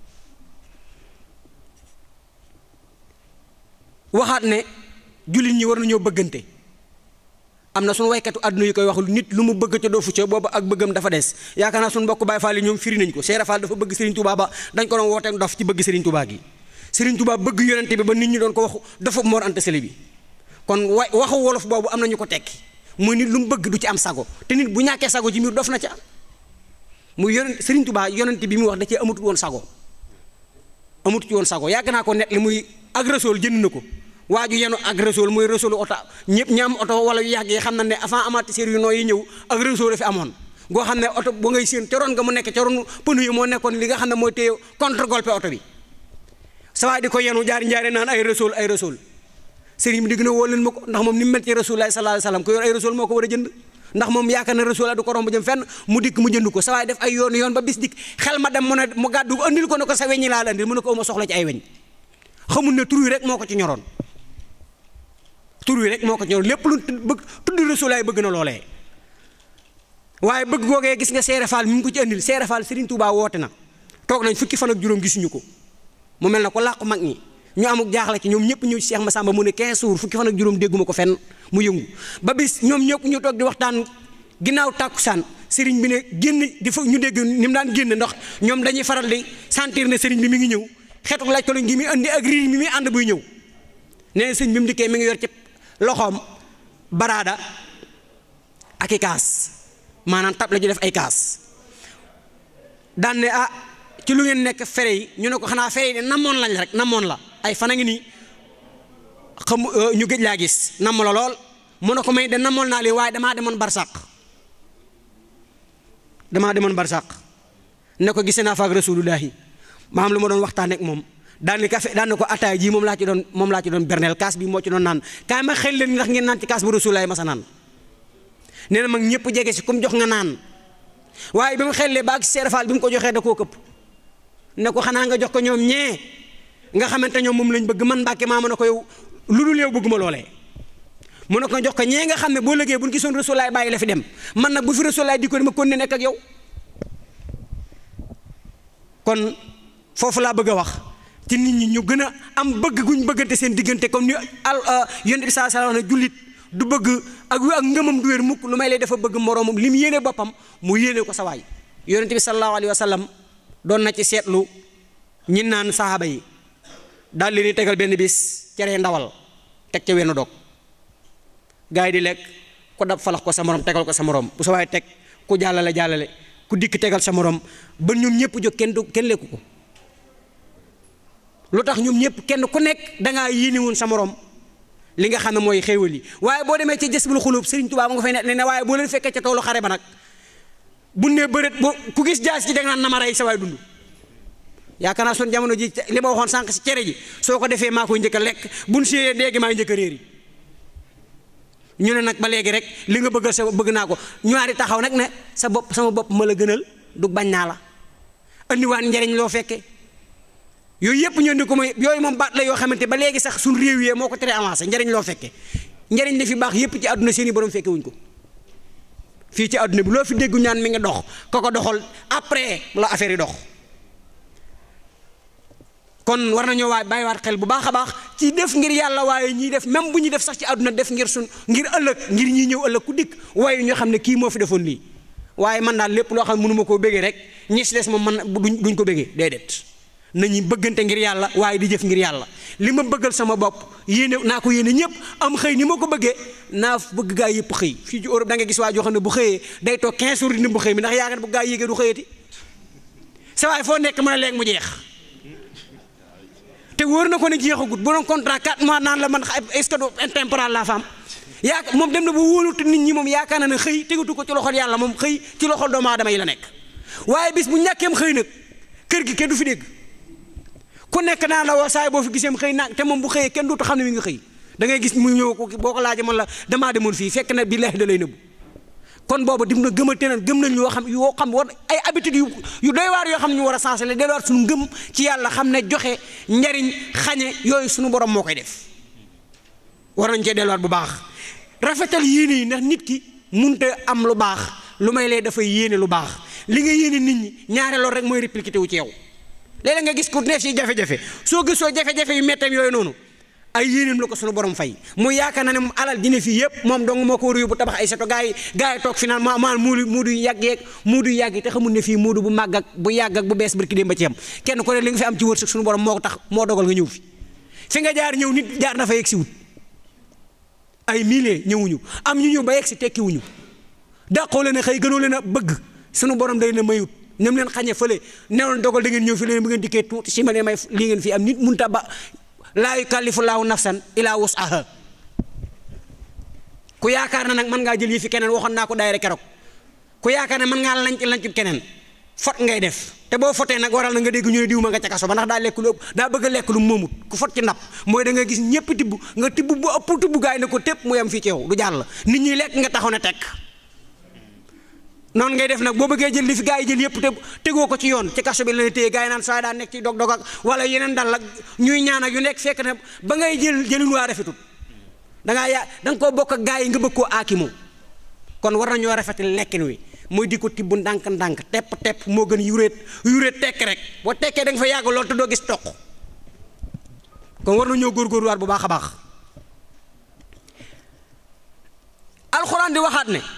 Speaker 3: waxaat ne jullit ñi war nañoo bëggante am na suñu waykatu àdduna yi koy wax nit lu mu bëgg ca doo fu ca boobu ak bëggam dafa des yaakaar naa suñu mbokk Baay Faal yi ñoom firi nañ ko Seera Faal dafa bëgg Serigne Touba ba dañ ko doon wooteek dof ci bëgg Serigne Touba gi Serigne Touba bëgg yonente bi ba nit ñi doon ko waxu dafa Mor Anta Sali bi kon wa waxu wolof boobu am na ñu ko tekki muy nit lu mu bëgg du ci am sago te nit bu ñàkkee sago ci mbir dof na ca muy yonent Serigne Touba yonente bi mu wax da cee amatul woon sago amut ci woon sago yàgg naa ko net li muy ak Rasool jënd na ko waa ju yenu ak Rasool muy Rasoolu oto ñëpp ñi am oto wala yu yàgg yi xam na ne avant amortisseur yu nooy yi ñëw ak Rasool la fi amoon goo xam ne oto ba ngay séen ca roon nga mu nekk ca roon pënu yi moo nekkoon li nga xam ne mooy téye contre golpe oto bi sa waay di ko yenu jaari njaari naan ay Rasool ay Rasool sëriñ bi digg na woo leen ma ko ndax moom ni mu mel ci Rasulullah sallallahu alayhi wasallam ko yor ay Rasool moo ko war a jënd ndax moom yaakaar na Rasool du ko romb jëm fenn mu dikk mu jënd ko sa waay def ay yoon yoon ba bis dikk xel ma dem mu ne mu gàddu andil ko ne ko sa weññi laa la andil mu ne ko ma soxla ci ay weñ xamul ne tur wi rek moo ko ci ñoroon tur wi rek moo ko ci ñoroon lépp lu bëgg tudd Rasulullah bëgg na loolee waaye bëgg googee gis nga Seere Faal mi ngi ko ci andil Seere Faal Serigne Touba woote na toog nañ fukki fan ak juróom gisuñu ko mu mel na ko làqu mag ñi ñu amuk jaaxle ci ñoom ñëpp ñëw ci Cheikh Massamba mu ne 15 jours fukki fan ak juróom dégguma ko fenn mu yëngu ba bis ñoom ñëpp ñu toog di waxtaan ginnaaw tàkkusaan sëriñ bi ne génn di fa ñu dégg ni mu daan génn ndax ñoom dañuy faral di sentir ne sëriñ bi mi ngi ñëw xeetu laaj ko lañ gi muy andi ak riir mi muy ànd buy ñëw nee na sëriñ bi mu dikkee mi ngi yor ci loxoom baraada ak i kaas maanaam tab la ju def ay kaas daan ne ah ci lu ngeen nekk fere yi ñu ne ko xanaa fere yi de namoon lañ rek namoon la ay fan a ngi nii xam ñu gëj laa gis namm la lool mu ne ko may de namoon naa leen waaye damaa demoon barsàq damaa demoon barsàq ne ko gisee naa fa ak rasulullahi ma am lu ma doon waxtaan ak moom daan ni café daan na ko ataay jii moom laa ci doon moom laa ci doon berneel kaas bi moo ci doon naan kaay ma xel leen ndax ngeen naan ci kaas bu rasulullahi masa naan nee na mag ñëpp jege si comme jox nga naan waaye bi mu xellee ba ak seerafaal bi mu ko joxee da koo këpp ne ko xanaa nga jox ko ñoom ñee nga xamante ñoom moom lañ bëgg man Mbàkke maa mën a ko yow lu dul yow bëgguma loolee mu ne ko jox ko ñee nga xam ne boo lëgee bu ñu gisoon Rasulaay bàyyi la fi dem man nag bu fi Rasulaay di ko dama kon ne nekk ak yow kon foofu laa bëgg a wax ci nit ñi ñu gën a am bëgg guñ bëggante seen diggante comme ni al yonent bi saa sala wax ne jullit du bëgg ak ak ngëmam du wér mukk lu may lay dafa bëgg moroomam li mu yéene boppam mu yéene ko sa waay yonent bi sallallahu alayhi wa sallam doon na ci seetlu ñi naan saxaaba yi daal leen di tegal benn bis cere ndawal teg ca wenn dog gars yi di lekk ku dab falax ko sa morom tegal ko sa morom bu sa waay teg ku jàllale jàllale ku dikk tegal sa morom ba ñoom ñëpp jóg kenn du kenn lekku ko lu tax ñoom ñëpp kenn ku nekk dangaa yéene woon sa morom li nga xam ne mooy xéewal yi waaye boo demee ci jës bul xulub Sëriñ Tuubaa mu nga fay ne ne waaye boo leen fekkee ca toolu xare ba nag bu ne bëreet boo ku gis jaas ci da nga naan na ma rey sa waay dund yaakaar naa son jamono ji li ma waxoon sànq si cere ji soo ko defee maa koy njëkk a lekk buñ séyee léegi maa njëkk a réer yi ñu ne nag ba léegi rek li nga bëggal sa bëgg naa ko ñaari taxaw nag ne sa bopp sama bopp ma la gënal du bañ naa la andiwaat njariñ loo fekke yooyu yëpp ñu indi ko mooy yooyu moom baat la yoo xamante ba léegi sax suñ réew yee moo ko tere avancé njariñ loo fekke njariñ li fi baax yëpp ci àdduna seen i borom fekke wuñ ko fii ci àdduna bi loo fi déggu ñaan mi ngi dox ko ko doxal après la affaire yi dox kon war nañoo waay bàyyiwaat xel bu baax a baax ci def ngir yàlla waaye ñiy def même bu ñuy def sax ci àdduna def ngir sun ngir ëllëg ngir ñiy ñëw ëllëg ku dikk waaye ñoo xam ne kii moo fi defoon lii waaye man daal lépp loo xam ne mënuma koo bëggee rek ñi si des moom man duñ duñ ko bëggee déedéet nañu bëggante ngir yàlla waaye di jëf ngir yàlla li ma bëggal sama bopp yéene naa ko yéene ñëpp am xëy ni ma ko bëggee naa bëgg gaa yëpp xëy fii ci Europe da nga gis waa joo xam ne bu xëyee day toog 15 jours di bu xëy mi ndax yaakaar bu gaa yéegee du xëyati sa waay foo nekk mën a léegi mu jeex te wóor na ko ne jeexagut bu doon contrat 4 mois naan la man est-ce que du intemporal la femme yaa moom dem na ba wóolute nit ñi moom yaakaar na ne xëy tegatu ko ci loxol yàlla moom xëy ci loxol doomu aadama yi la nekk waaye bis bu ñàkkeem xëy nag kër gi kenn du fi dégg ku nekk naa la woo saay boo fi giseem xëy naag te moom bu xëyee kenn dootu xam ne mi ngi xëy da ngay gis mu ñëw ko boo ko laajee man la damaa demoon fii fekk na billaahi da lay nëbbu kon boobu dim na gëmate na gëm nañ yoo xam yoo xam war ay habitudes yu yu doy waar yoo xam ne ñu war a sensé la delluwaat suñu ngëm ci yàlla xam ne joxe njariñ xañe yooyu suñu borom moo koy def war nañ cee delluwaat bu baax rafetal yéene yi ndax nit ki munta am lu baax lu may lee dafay yéene lu baax li nga yéene nit ñi ñaare loolu rek mooy répliqué wu ci yow léeg-léeg nga gis ku neef si jafe-jafe soo gisoo jafe-jafe yu metteem yooyu noonu ay yéeneem la ko sunu borom fay mu yaakaar na ne moom alal dina fii yëpp moom dong moo ko war a yóbbu tabax ay seto gaa yi gaa yi toog fi naan ma maal muudu muudu yàgg yeeg muudu yàgg te xamul ne fii muudu bu màgg ak bu yàgg ak bu bees barki démb ba ci am kenn ko ne li nga fi am ci wërsëg sunu borom moo ko tax moo dogal nga ñëw fi fi nga jaar ñëw nit jaar na fa yegg si wut ay milliers ñëwuñu am ñu ñëw ba yegg si tekkiwuñu dàqoo leen a xëy gënoo leen a bëgg sunu borom day na mayut nem leen xañe fële newoon dogal da ngeen ñëw fi leen bu ngeen dikkee tuuti si ma ne may lii ngeen fi am nit munta ba laa yukallifu laahu nafsan ilaa wus'aha ku yaakaar na nag mën ngaa jël yi fi keneen waxoon naa ko daayira keroog ku yaakaar ne mën ngaa lanc lancut keneen fot ngay def te boo fotee nag waral na nga dégg ñu ne diw ma nga ca kaso ba ndax daa lekk lu ëpp daa bëgg a lekk lu moomut ku fot ci ndab mooy da nga gis ñëpp tibb nga tibb bu ëpp tibb gaay ne ko tépp mu yem fii ci yow du jàll nit ñi lekk nga taxaw ne tekk noonu ngay def nag boo bëggee jël li fi gaa yi jël yëpp te tegoo ko ci yoon ci kaso bi la ne téye gaa yi naan saa daa nekk ci dog dog ak wala yeneen dal ak ñuy ñaan ak yu nekk fekk na ba ngay jël jëlin waa rafetut da ngaa yaa da nga koo bokk ak gaa yi nga bëgg koo aakimoo kon war nañoo rafetal lekkin wi mooy di ko tibb ndànk-ndànk tepp tepp moo gën yuréet yuréet tekk rek boo tekkee da nga fa yàgg lool te doo gis toq kon war nañoo góorgóorluwaat bu baax a baax alxuraan di waxaat ne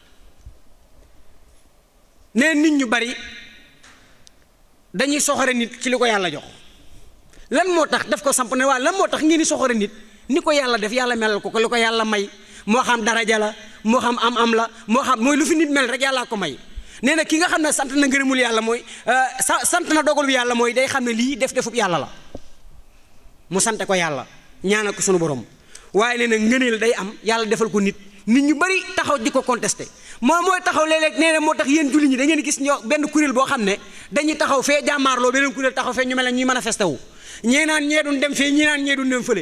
Speaker 3: ne nit ñu bari dañuy soxore nit ci li ko yàlla jox lan moo tax daf ko samp ne waa lan moo tax ngeen di soxore nit ni ko yàlla def yàlla melal ko ko li ko yàlla may moo xam daraja la moo xam am-am la moo xam mooy lu fi nit mel rek yàllaa ko may nee na ki nga xam ne sant na ngërëmul yàlla mooy sa sant na dogalu yàlla mooy day xam ne lii def defub yàlla la mu sante ko yàlla ñaanal ko sunu borom waaye nee na ngëneel day am yàlla defal ko nit nit ñu bari taxaw di ko contesté moom mooy taxaw léeg-léeg nee na moo tax yéen julli ñi da ngeen gis ñoo benn kuréel boo xam ne dañuy taxaw fee jàmmaarloo beneen kuréel taxaw fee ñu mel ne ñuy manifesté wu ñee naan ñee duñ dem fee ñii naan ñee duñ dem fële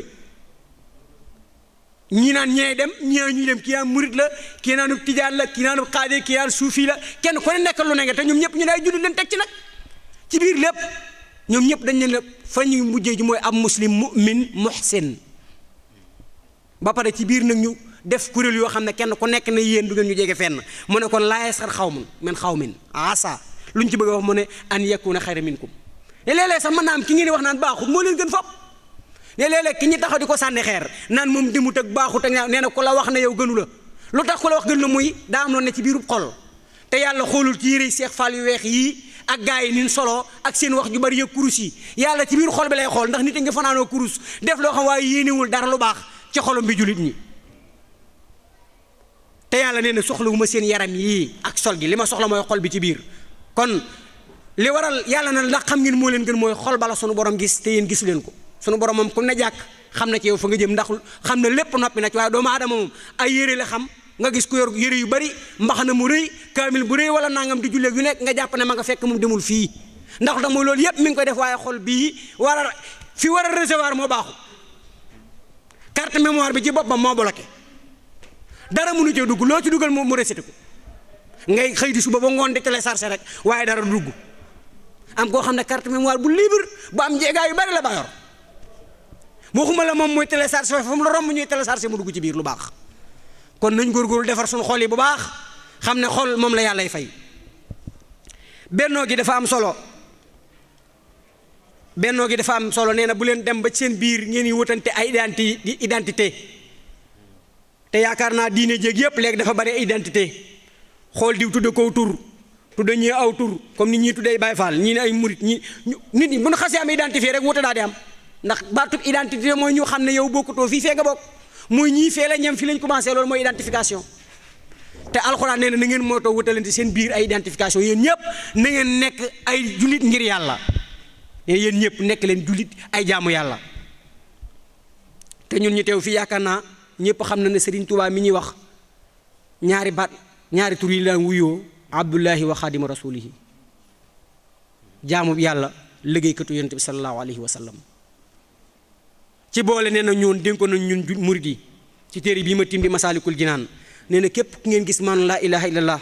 Speaker 3: ñii naan ñee dem ñii naan ñuy dem kii naan murit la kii naanub tijaan la kii naanub xaade kii naan suufi la kenn ku ne nekk lu ne nga te ñoom ñëpp ñu ne ay jullit leen teg ci nag ci biir lépp ñoom ñëpp dañ leen la fa ñuy mujjee ji mooy ab muslim mu'min muhsin ba pare ci biir nag ñu def kuréel yoo xam ne kenn ku nekk ne yéen du ngeen ñu jege fenn mu ne kon laa yasxar xawmun min xawmin asa lu ñu ci bëgg a wax mu ne an yakuna xayra minkum ne léeg-léeg sax mën naa am ki ngeen di wax naan baaxut moo leen gën fop ne léeg-léeg ki ñu taxaw di ko sànni xeer naan moom dimut ak baaxut ak nee na ku la wax ne yow gënu la lu tax ku la wax gënu la muy daa am loon ne ci biirub xol te yàlla xoolul ci yére seex faal yu weex yii ak gaa yi nin solo ak seen wax ju bari yëg kurus yi yàlla ci biir xol bi lay xool ndax nit a nga fanaanoo kurus def loo xam waaye yéenewul dara lu baax ci xolom bi jullit ñi te yàlla nee na soxlawuma seen yaram yii ak sol gi li ma soxla mooy xol bi ci biir kon li waral yàlla na ndax xam ngeen moo leen gën mooy xol bala sunu borom gis te yéen gisu leen ko sunu borom moom ku ne jàkk xam na ci yow fa nga jëm ndax xam na lépp noppi na ci waaye doomu aadama moom ay yére la xam nga gis ku yor yére yu bari mbaxana mu rëy kaamil bu rëy wala nangam di julleeg yu nekk nga jàpp ne ma nga fekk moom demul fii ndax da mooy loolu yépp mi ngi koy def waaye xol bii war a fi war a recevoir moo baaxu carte mémoire bi ci boppam moo bloqué dara mënu cee dugg loo ci dugal mu récité ko ngay xëy di suba ba ngoon di télécharger rek waaye dara dugg am koo xam ne carte mémoire bu libre bu am jeegaa yu bari la ba yor waxuma la moom mooy télécharger fa mu la romb ñuy télécharger mu dugg ci biir lu baax kon nañ góorgóorlu defar suñu xol yi bu baax xam ne xol moom la yàllay fay bennoo gi dafa am solo bennoo gi dafa am solo nee na bu leen dem ba seen biir ngeen yi wutante ay identi identité te yaakaar naa diine jéeg yépp léegi dafa bari identité xool diw tudde kow tur tudde ñii aw tur comme ni ñii tuddee Baay Faal ñii ne ay murit ñi nit ñi bu ñu xasee am identifié rek wute daa di am ndax baatub identité mooy ñu xam ne yow bokkutoo fii fee nga bokk muy ñii fee la ñem fi lañ commencé loolu mooy identification te alxuraan nee na na ngeen mootoo wutalante seen biir ay identification yéen ñëpp na ngeen nekk ay jullit ngir yàlla yéen ñëpp nekk leen jullit ay jaamu yàlla te ñun ñu teew fii yaakaar naa ñëpp xam na ne Serigne Touba mi ñuy wax ñaari baat ñaari tur yi daan wuyoo abdullahi wa xaadima rasulihi jaamu yàlla liggéeykatu yonent bi sallallahu alayhi wa sallam ci boole nee na ñoon dénkoon nañ ñun murid yi ci téere bii ma timbi masaalikul jinaan nee na képp ku ngeen gis maanaam laa ilaha illallah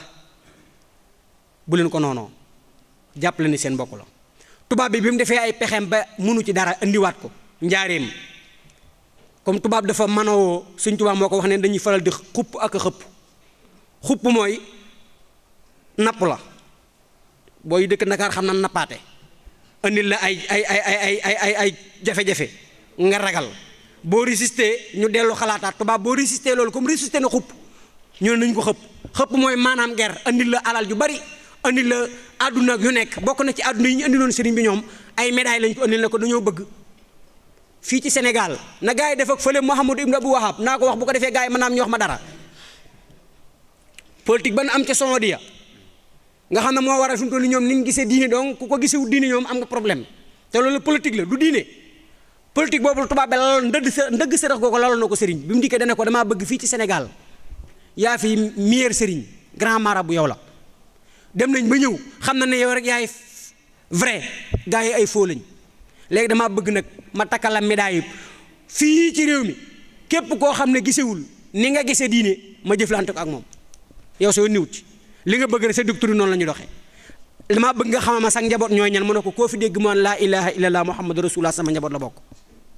Speaker 3: bu leen ko noonoo jàppale ni seen mbokk la tubaab bi bi mu defee ay pexeem ba mënu ci dara indiwaat ko njaareem comme tubaab dafa manoo suñ tubaab moo ko wax ne dañuy faral di xupp ak a xëpp xupp mooy napp la booy dëkk Ndakaar xam na nappaate indil la ay ay ay ay ay ay ay jafe-jafe nga ragal boo résister ñu dellu xalaataat tubaab boo résister loolu comme résister na xupp ñu ne nañu ko xëpp xëpp mooy maanaam ger andil la alal ju bari andil la àdduna yu nekk bokk na ci àdduna yi ñu andiloon sëriñ bi ñoom ay médailles lañ ko andil na ko dañoo bëgg fii ci Sénégal na gars yi def ak fële Mouhamadou Ibn Abou Wahab naa ko wax bu ko defee gars yi mën naa am ñu wax ma dara politique ba na am ca Somalia nga xam ne moo waral suñu toll ni ñoom ni ñu gisee diine donc ku ko gisewul diine ñoom am nga problème te loolu politique la du diine politique boobu tubaab bi laloon ndëgg sa ndëgg sërëx googu laloon na ko sëriñ bi mu dikkee dana ko damaa bëgg fii ci Sénégal yaa fi meilleur sëriñ grand marabout yow la dem nañ ba ñëw xam na ne yow rek yaay vrai gars yi ay faux lañ léegi damaa bëgg nag ma takkal la médaille fii ci réew mi képp koo xam ne gisewul ni nga gisee diine ma jëflante ko ak moom yow soo niwut ci li nga bëgg rek sa doctrine noonu la ñu doxee damaa bëgg nga xamama sax njaboot ñooy ñan mu ne ko koo fi dégg moon laa ilaha illallah muhammadu rasulullah sama njaboot la bokk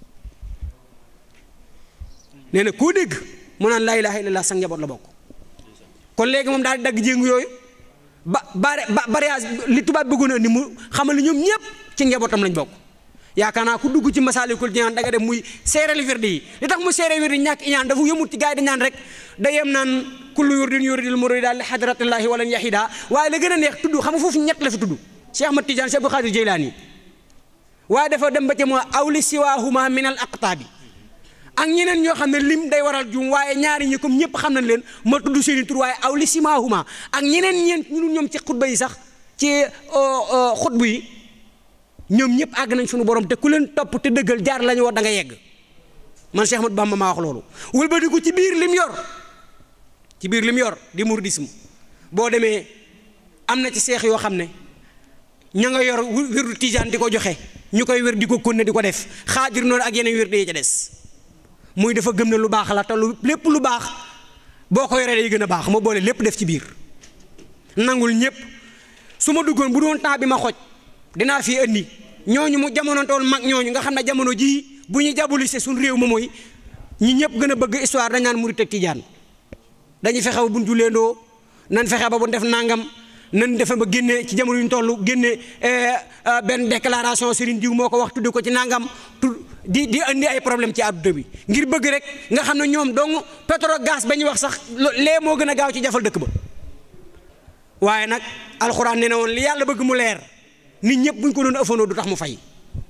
Speaker 3: nee na koo dégg mu naan laa ilaha illallah sax njaboot la bokk kon léegi moom daal di dagg jéngu yooyu ba bare ba mariage li tubaab bëggoon a ni mu xamal ni ñoom ñëpp ci njabootam lañ bokk yaakaar naa ku dugg ci masaalikul jinaan da nga dem muy seereel wirdi yi li tax mu seereel wirdi ñàkk iñaan dafa yëmut ci gars yi dañ naan rek da yem naan kullu yurdin yuridil murida li hadratillahi walan yahida waaye la gën a neex tudd xam nga foofu ñett la fi tudd Cheikh Ahmad Tidiane Cheikh Abdou Khadir Jeylaani waaye dafa dem ba ca moo awli siwaahuma min al aqtaabi ak ñeneen ñoo xam ne lim day waral jum waaye ñaari ñi comme ñëpp xam nañ leen ma tudd seeni tur waaye awli simaahuma ak ñeneen ñeent ñu ñoom ci xutba yi sax ci xutbu yi ñoom ñëpp àgg nañ suñu borom te ku leen topp te dëggal jaar la ñu war da nga yegg man Cheikh Ahmadou Bamba maa wax loolu wëlbatiku ci biir lim yor ci biir lim yor di mouridisme boo demee am na ci seex yoo xam ne ña nga yor wirdu tijaan di ko joxe ñu koy wér di ko konne di ko def xaadir noonu ak yeneen wér yi ca des muy dafa gëm ne lu baax la te lu lépp lu baax boo ko yoree day gën a baax ma boole lépp def ci biir nangul ñëpp su ma duggoon bu doon temps bi ma xoj dinaa fi indi ñooñu mu jamono tool mag ñooñu nga xam ne jamono jii bu ñu jabulise suñ réew ma mooy ñi ñëpp gën a bëgg histoire dañ naan murit ak tijaan dañuy fexe ba bu ñu julleendoo nan fexe ba bu def nangam nan defe ba génne ci jamono yu ñu toll génne benn déclaration Serigne Diw moo ko wax tudde ko ci nangam tu di di indi ay problème ci àdduna bi ngir bëgg rek nga xam ne ñoom dong pétrole gaz ba ñuy wax sax lee moo gën a gaaw ci jafal dëkk ba waaye nag alxuraan nee na woon li yàlla bëgg mu leer nit ñëpp buñ ko doon ëffandoo du tax mu fay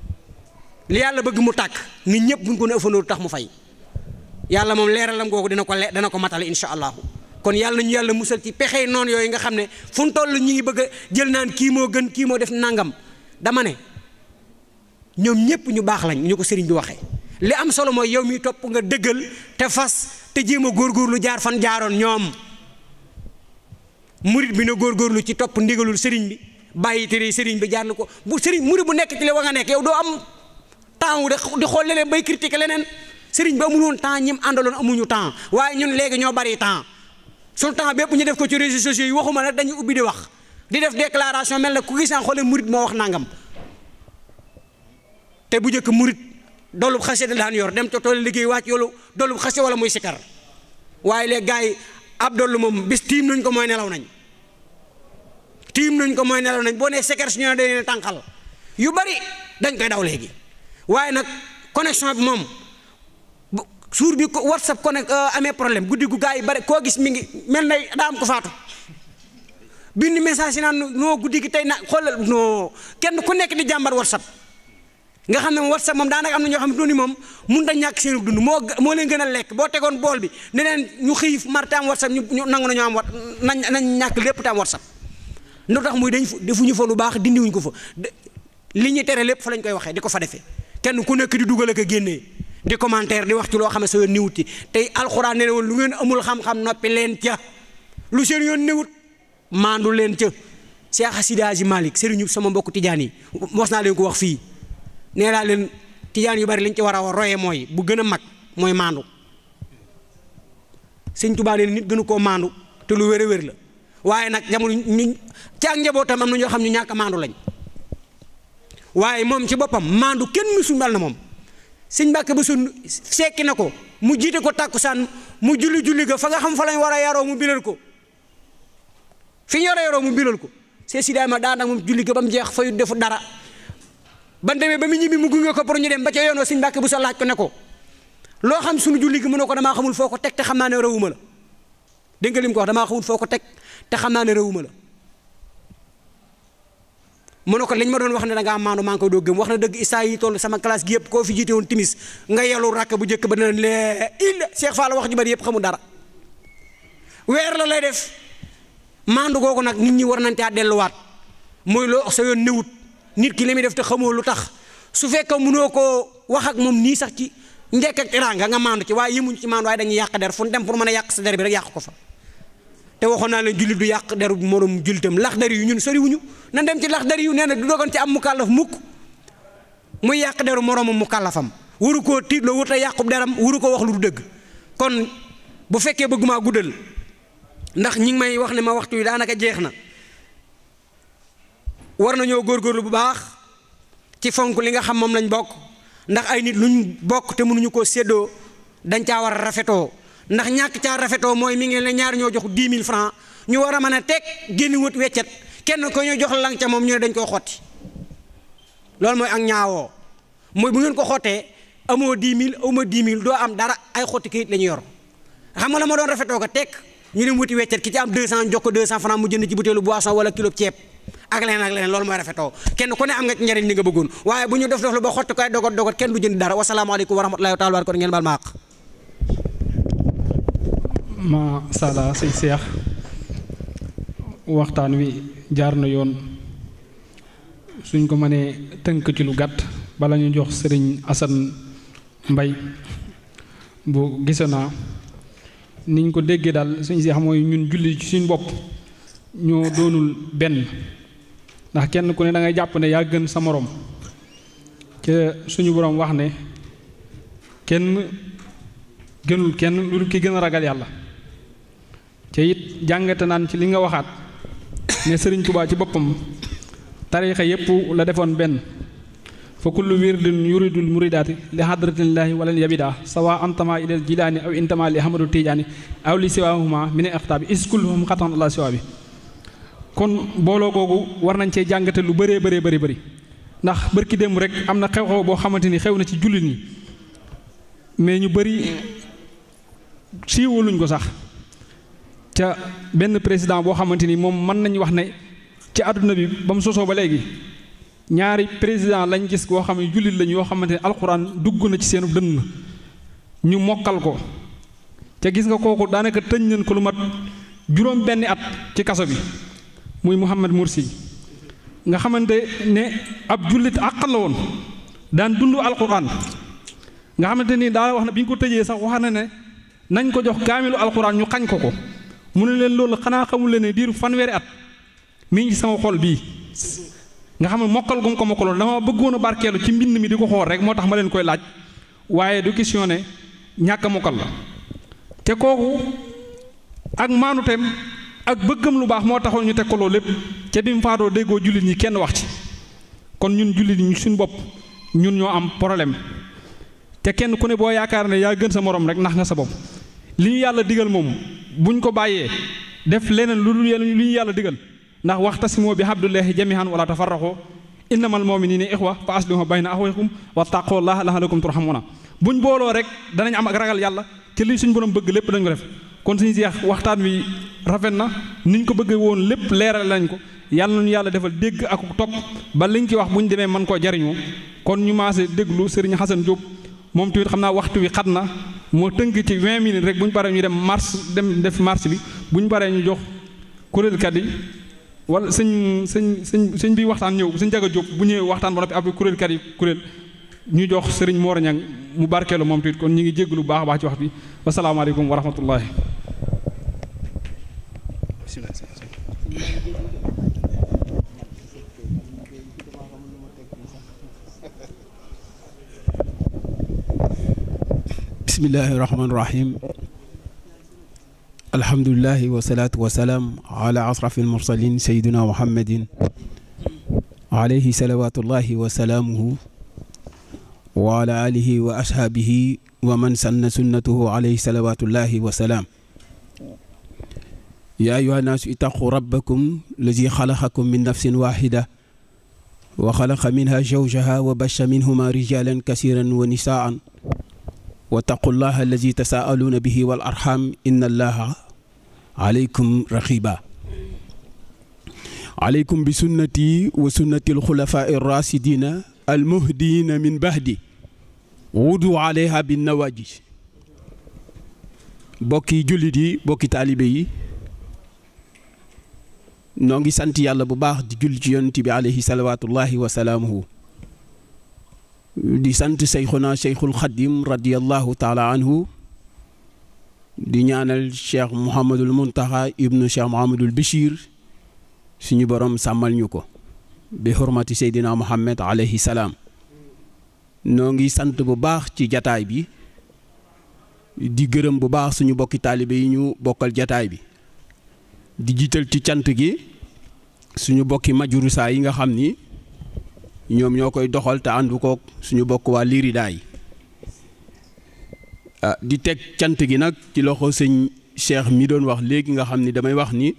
Speaker 3: li yàlla bëgg mu tàkk nit ñëpp buñ ko doon ëffandoo du tax mu fay yàlla moom leeralam googu dina ko le dana ko matale incha allahu kon yàlla nañu yàlla musal ci pexe noonu yooyu nga xam ne fu mu toll ñi ngi bëgg a jël naan kii moo gën kii moo def nangam dama ne ñoom ñëpp ñu baax lañ ñu ko sëriñ bi waxee li am solo mooy yow mi topp nga dëggal te fas te jéem a góorgóorlu jaar fan jaaroon ñoom murit bi na góorgóorlu ci topp ndigalul sëriñ bi bàyyi tere sëriñ bi jaar na ko bu sëriñ murit bu nekk ci li wa nga nekk yow doo am temps wu di xool leneen bay critiquer leneen sëriñ bi amul woon temps ñim àndaloon amuñu temps waaye ñun léegi ñoo bari temps suñu temps bépp ñu def ko ci réseaux sociaux yi waxuma nag dañuy ubbi di wax di def déclaration mel na ku gisaan xoolee murit moo wax nangam te bu njëkk murit dolub xase da daan yor dem ca tool liggéey wàcc yoolu dolub xase wala muy sikar waaye léegi gars yi ab dollu moom bis tiim nañ ko mooy nelaw nañ tiim nañ ko mooy nelaw nañ boo nee sikar su ñu ne dañ leen tànqal yu bari dañ koy daw léegi waaye nag connexion bi moom suur bi ko whatsapp connect amee problème guddi gu gars yi bari koo gis mi ngi mel na daa am ko faatu bind message yi naan noo guddi gi tey na xoolal non kenn ku nekk di jàmbar whatsapp nga xam ne moom whatsapp moom daanaka am na ñoo xam ne ni moom mun a ñàkk seen dund moo moo leen gën a lekk boo tegoon bool bi ne leen ñu xiif mar te am whatsapp ñu nangu nañu am wat nañ nañ ñàkk lépp te am whatsapp lu tax muy dañ defuñu fa lu baax dindiwuñ ko fa li ñuy tere lépp fa lañ koy waxee di ko fa defee kenn ku nekk di dugal ak a génnee di commentaire di wax ci loo xam ne sa yoon niwut ci tey alxuraan ne woon lu ngeen amul xam-xam noppi leen ca lu seen yoon niwut maandu leen ca Cheikh Sidi Hadji Malick sëriñu sama mbokk tijaan yi mos naa leen ko wax fii nee naa leen tijaan yu bari liñ ci war a royee mooy bu gën a mag mooy maandu sëñ Tuubaa nee nit gënu koo maandu te lu wér a wér la waaye nag jamono ñu ci ak njabootam am na ñoo xam ñu ñàkk a maandu lañ waaye moom ci boppam maandu kenn mësul mel na moom sëñ Mbàkke ba sun sekki na ko mu jiite ko tàkkusaan mu julli julli ga fa nga xam fa lañ war a yaroo mu bilal ko fi ñu war a yaroo mu bilal ko see si daay ma daan ak moom julli ga ba mu jeex fayu defu dara ban demee ba mu ñibbi mu gunge ko pour ñu dem ba ca yoonoo sëñ Mbàkke bu sa laaj ko ne ko loo xam suñu julli gi mu ne ko damaa xamul foo ko teg te xam naa ne rëwuma la dégg nga lim ko wax damaa xamul foo ko teg te xam naa ne rëwuma la mu ne ko liñ ma doon wax ne da ngaa maandu maa ngi koy doo gëm wax na dëgg isaa yi toll sama classe gi yëpp koo fi jiite woon timis nga yelu rakk bu njëkk ba dina lee il Cheikh Fall wax ju bari yëpp xamul dara weer la lay def maandu googu nag nit ñi war nañ caa delluwaat mooy loo sa yoon newut nit ki li muy def te xamoo lu tax su fekkee mënoo koo wax ak moom nii sax ci njekk ak teraanga nga maandu ci waaye yemuñ ci maandu waaye dañuy yàq der fu ñu dem pour mën a yàq sa der bi rek yàq ko fa te waxoon naa leen jullit du yàq deru moroom jullitam lax dari yu ñun soriwuñu nan dem ci lax dari yu nee na du dogon ci am mu kàllaf mukk muy yàq deru moroomam mu kàllafam waru koo tiitloo wut a yàqub deram waru ko wax lu du dëgg kon bu fekkee bëgg maa guddal ndax ñi ngi may wax ne ma waxtu wi daanaka jeex na war nañoo góorgóorlu bu baax ci fonk li nga xam moom lañ bokk ndax ay nit luñ bokk te mënuñu koo séddoo dañ caa war a rafetoo ndax ñàkk caa rafetoo mooy mi ngi ne ñaar ñoo jox 10 000 francs ñu war a mën a teg génn wut weccet kenn ko ñu jox lang ca moom ñu ne dañ koy xotti loolu mooy ak ñaawoo mooy bu ngeen ko xottee amoo 10 000 amoo 10 000 doo am dara ay xotti kayit la ñu yor xam nga la ma doon rafetoo ko teg ñu dem wuti weccet ki ci am 200 jox ko 200 francs mu jënd ci butéelu boisson wala kilo ceeb ak leneen ak leneen loolu mooy rafetoo kenn ku ne am nga ci njariñ li nga bëggoon waaye bu ñu def def lu ba xotti koy dogot dogot kenn du jënd dara wasalaamaaleykum wa rahmatullahi wa taala kon ngeen baal ma àq
Speaker 4: ma sala sëñ seex waxtaan wi jaar na yoon suñ ko mënee tënk ci lu gàtt bala ñu jox sëriñ Asan Mbay bu gise naa niñ ko déggee daal sëñ seex mooy ñun julli ci suñ bopp ñoo doonul benn ndax kenn ku ne da ngay jàpp ne yaa gën sa moroom ca suñu boroom wax ne kenn gënul kenn lu dul ki gën a ragal yàlla te it jàngate naan ci li nga waxaat ne sëriñ Tuubaa ci boppam tariixa yépp la defoon benn fa kullu wirdin yuridul muridaati li hadratillahi walan yabida sawa antama ilal jilaani aw intama li ahmadu tijaani aw li siwaahuma min ixtaabi iskulluhum xatan allah siwa bi kon booloo googu war nañ cee jàngate lu bëree bëree bëri bëri ndax bërki démb rek am na xew-xew boo xamante ni xew na ci jullit ñi mais ñu bëri siiwaluñ ko sax ca benn président boo xamante ni moom mën nañu wax ne ci àdduna bi ba mu sosoo ba léegi ñaari président lañ gis boo xam ne jullit lañ yoo xamante ne alxuraan dugg na ci seenu dënn ñu mokkal ko ca gis nga kooku daanaka tëñ nañ ko lu mat juróom benni at ci kaso bi muy Mouhamed Mursi nga xamante ne ab jullit àqal la woon daan dund alxuraan nga xamante ni daa wax na bi ñu ko tëjee sax wax na ne nañ ko jox kaamilu alxuraan ñu xañ ko ko mu ne leen loolu xanaa xamul leen ne diiru fanweeri at mi ngi ci sama xol bii nga xam ne mokkal gum ko mokkaloon dama bëggoon a barkeelu ci mbind mi di ko xool rek moo tax ma leen koy laaj waaye du question ne ñàkk a mokkal la te kooku ak maanuteem ak bëggam lu baax moo taxoon ñu teg ko loolu lépp ca bi mu faatoo déggoo jullit ñi kenn wax ci kon ñun jullit ñi suñu bopp ñun ñoo am problème te kenn ku ne boo yaakaar ne yaa gën sa morom rek nax nga sa bopp li ñu yàlla digal moom buñ ko bàyyee def leneen lu dul li ñu yàlla digal ndax waxtasimoo bi habdullahi jamihan wala tafarraqoo innamal mu'minina ixwa fa aslihu bayna axawaykum wa taqullaha la'allakum turhamuna buñ booloo rek danañ am ak ragal yàlla ci li suñ borom bëgg lépp dañ ko def kon suñu seex waxtaan wi rafet na niñ ko bëggee woon lépp leeral lañ ko yàlla nañu yàlla defal dégg ak topp ba liñ ci wax bu ñu demee mën koo jariñoo kon ñu maase déglu Serigne Xasan Diop moom tamit xam naa waxtu wi xat na moo tënk ci 20 minutes rek bu ñu paree ñu dem mars dem def marche bi bu ñu paree ñu jox kuréelkat yi wala sëñ sëñ sëñ sëñ bi waxtaan ñëw sëñ Jaga Diop bu ñëwee waxtaan ba noppi après kuréelkat yi kuréel ñu jox Serigne Mor Ñang mu barkeelu moom tamit kon ñu ngi jéglu bu baax a baax ci wax bi wasalaamaaleykum wa rahmatullahi
Speaker 5: bismillahi rahmaani rahim alhamdulilahi wasalaatu wasalaam ala asrafi almursalin sayiduna muhammadin alayhi salawatullahi wa salaamuhu wa ala alihi wa ashaabihi wa man sanna sunnatuhu alayhi salawatullahi wa salaam yaa ayuha naasu itaqu rabbakum lazi xalaqakum min nafsin waxida wa xalaqa minha zawjaha wa basha minhuma rijalan kasiran wa nisaan wattaqu llaha alladi tasaaluuna bihi wal arxam inna allaha aleykum raqiba aleykum bi sunnati wa sunnati alxulafaa irrasidina almuhdiyina min bahdi wudu aleyha bin nawajis bokki jullit yi bokki taalibe yi noo ngi sant yàlla bu baax di julli ci yonent bi aleyhi salawaatullahi wa salaamuhu di sant seyxuna seyxul xadim radiallahu taala anhu di ñaanal cheikh Mouhamadul Muntaxa ibnu cheikh Mouhamadul Bichir suñu borom sàmmal ñu ko bi xurmati seydina Muhammad aleyhi salaam noo ngi sant bu baax ci jataay bi di gërëm bu baax suñu bokki taalibe yi ñu bokkal jataay bi di jiital ci cant gi suñu bokki majurusaa yi nga xam ni ñoom ñoo koy doxal te àndu kook suñu bokk waa liiridaa yi di teg cant gi nag ci loxo sëñ Cheikh mi doon wax léegi nga xam ni damay wax ni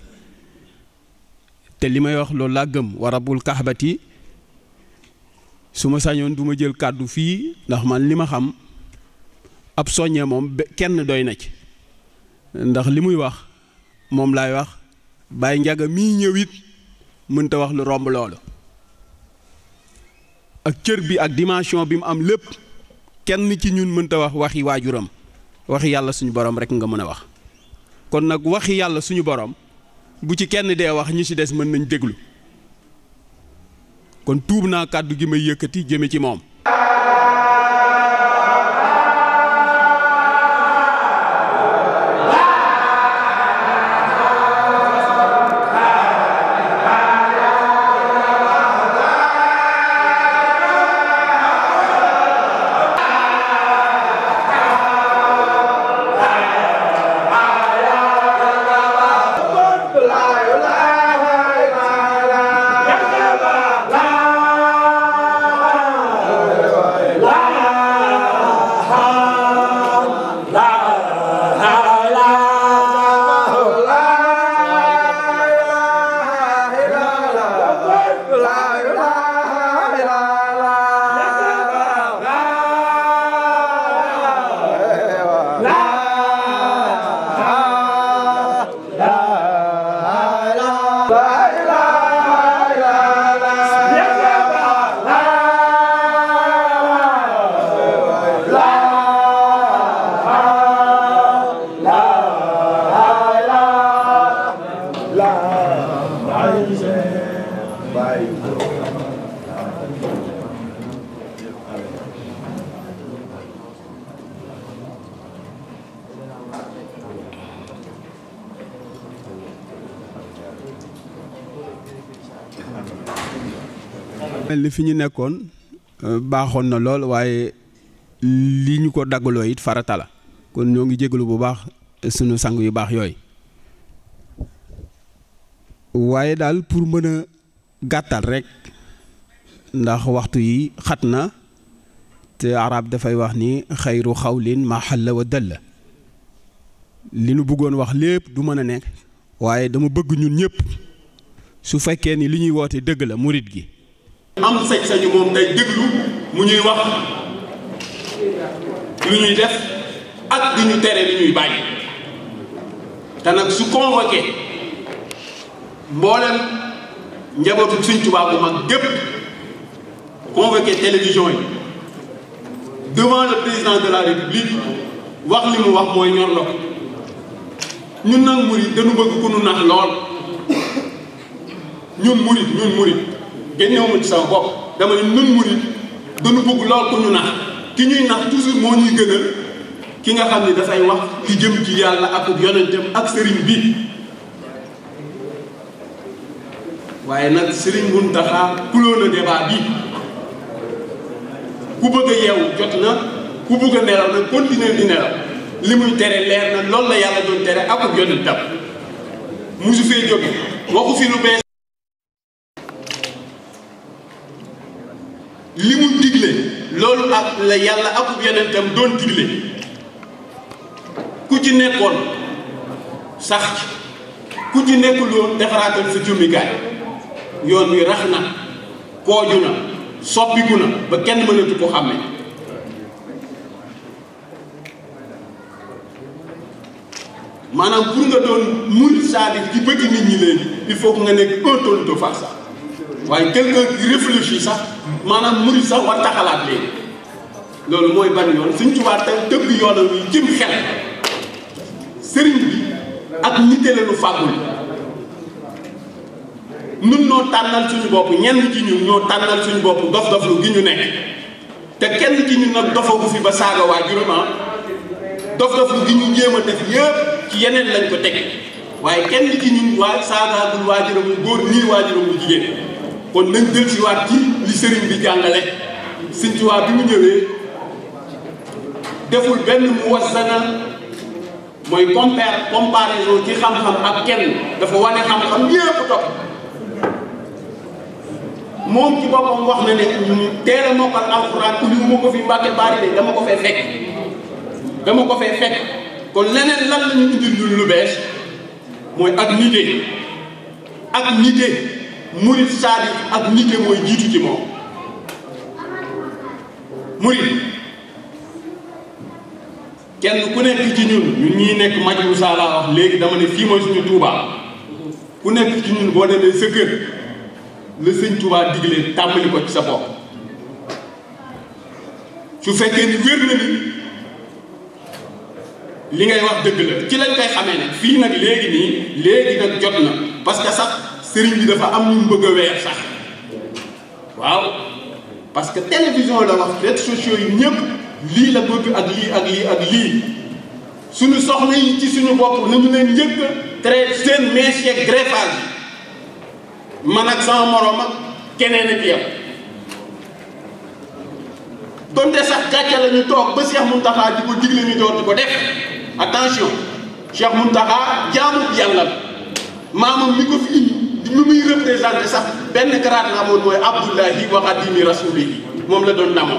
Speaker 5: te li may wax loolu laa gëm wa rabbul kaxbati su ma sañoon du ma jël kàddu fii ndax man li ma xam ab soññee moom kenn doy na ci ndax li muy wax moom laay wax Baye Njaga mii ñëw it mënta wax lu romb loolu ak cër bi ak dimension bi mu am lépp kenn ci ñun mënta wax waxi waajuram waxi yàlla suñu borom rek nga mën a wax kon nag waxi yàlla suñu borom bu ci kenn dee wax ñi ci des mën nañ déglu kon tuub naa kàddu gi may yëkkati jëme ci moom mel ni fi ñu nekkoon baaxoon na lool waaye li ñu ko daggaloo it farata la kon ñoo ngi jégalu bu baax sunu sang yu baax yooyu waaye daal pour mën a gàttal rek ndax waxtu yi xat na te arab dafay wax ni xayru xawlin ma xalla wa dalla li nu bëggoon wax lépp du mën a nekk waaye dama bëgg ñun ñëpp su fekkee ni li ñuy woote dëgg la murit gi
Speaker 6: am sañ-sañu moom day déglu mu ñuy wax lu ñuy def ak di ñu tere li ñuy bàyyi te nag su convoqué mboolem njabootu Sëñ Tuubaa bu mag gépp convoqué télévision yi devant le président de la république wax li mu wax mooy ñor la ko ñun nag murit dañu bëgg ku nu nax lool ñun murit ñun murit génnewu ma ci sama bopp dama ne nun murit dañu bëgg lool ku ñu nax ki ñuy nax toujours moo ñuy gënal ki nga xam ne dafay wax li jëm ci yàlla ak yonentam ak sëriñ bi waaye nag sëriñ Muntaxa kuloo na débat bi ku bëgg a yeewu jot na ku bëgg a nelaw na continuer di nelaw li muy tere leer na loolu la yàlla doon tere ak yonentam musu fee jóge waxu fi lu bees li mu digle loolu ak la yàlla akub yonentam doon digle ku ci nekkoon sax ku ci nekkuloon defaraatal sa jummikaay yoon wi rax na kooju na soppiku na ba kenn mënatu ko xàmme maanaam pour nga doon murid saadix ci bëgg nit ñi léegi il faut que nga nekk un tonne de farce waaye quelqu'un qui réfléchit sax maanaam murid sax war taxalaat léegi loolu mooy ban yoon Sëñ Tuubaa te dëgg yoonam yi jëm xel sëriñ bi ak nite la lu fàggul nun noo tànnal suñu bopp ñenn ci ñun ñoo tànnal suñu bopp dof-doflu gi ñu nekk te kenn ci ñun nag dofagu fi ba saaga waajuram ah dof-doflu gi ñu jéem a def yëpp ci yeneen lañ ko teg waaye kenn ci ñun waa saagaagul waajuram bu góor nii waajuram bu jigéen kon nañ jël si waat ci li sëriñ bi jàngale Sëriñ Tuubaa bi mu ñëwee deful benn mu wasana mooy compare comparaison ci xam-xam ak kenn dafa wane xam-xam yépp topp moom ci boppam wax na ne teel a mokkal alxuraan uliwu ma ko fi mbàkke baari de dama ko fee fekk dama ko fee fekk kon leneen lan la ñu indil ñu lu bees mooy ak nite ak nite murit saadi ak nite mooy jiitu ci moom murit kenn ku nekk ci ñun ñun ñii nekk Majou Moussa laa wax léegi dama ne fii mooy suñu Touba ku nekk ci ñun boo demee sa kër la sëñ Touba digle tàmbali ko ci sa bopp su fekkee ni wér na ni li ngay wax dëgg la ci lañ koy xamee nag fii nag léegi nii léegi nag jot na parce que sax sëriñ bi dafa am ñu bëgg a weer sax waaw parce que télévision la wax réseaux sociaux yi ñëpp lii la bëgg ak lii ak lii ak lii suñu soxna yi ci suñu bopp nañu leen njëkk traité seen mèche yeeg greffage man ak sama morom ak keneen ak yow donte sax gàcce la ñu toog ba Cheikh Mountakha di ko digle ñu door di ko def attention Cheikh Mountakha jaamu yàlla la maamam mi ko fi indi mi muy représenté sax benn grade la amoon mooy Abdullahi wa xadimi rasulihi moom la doon namoo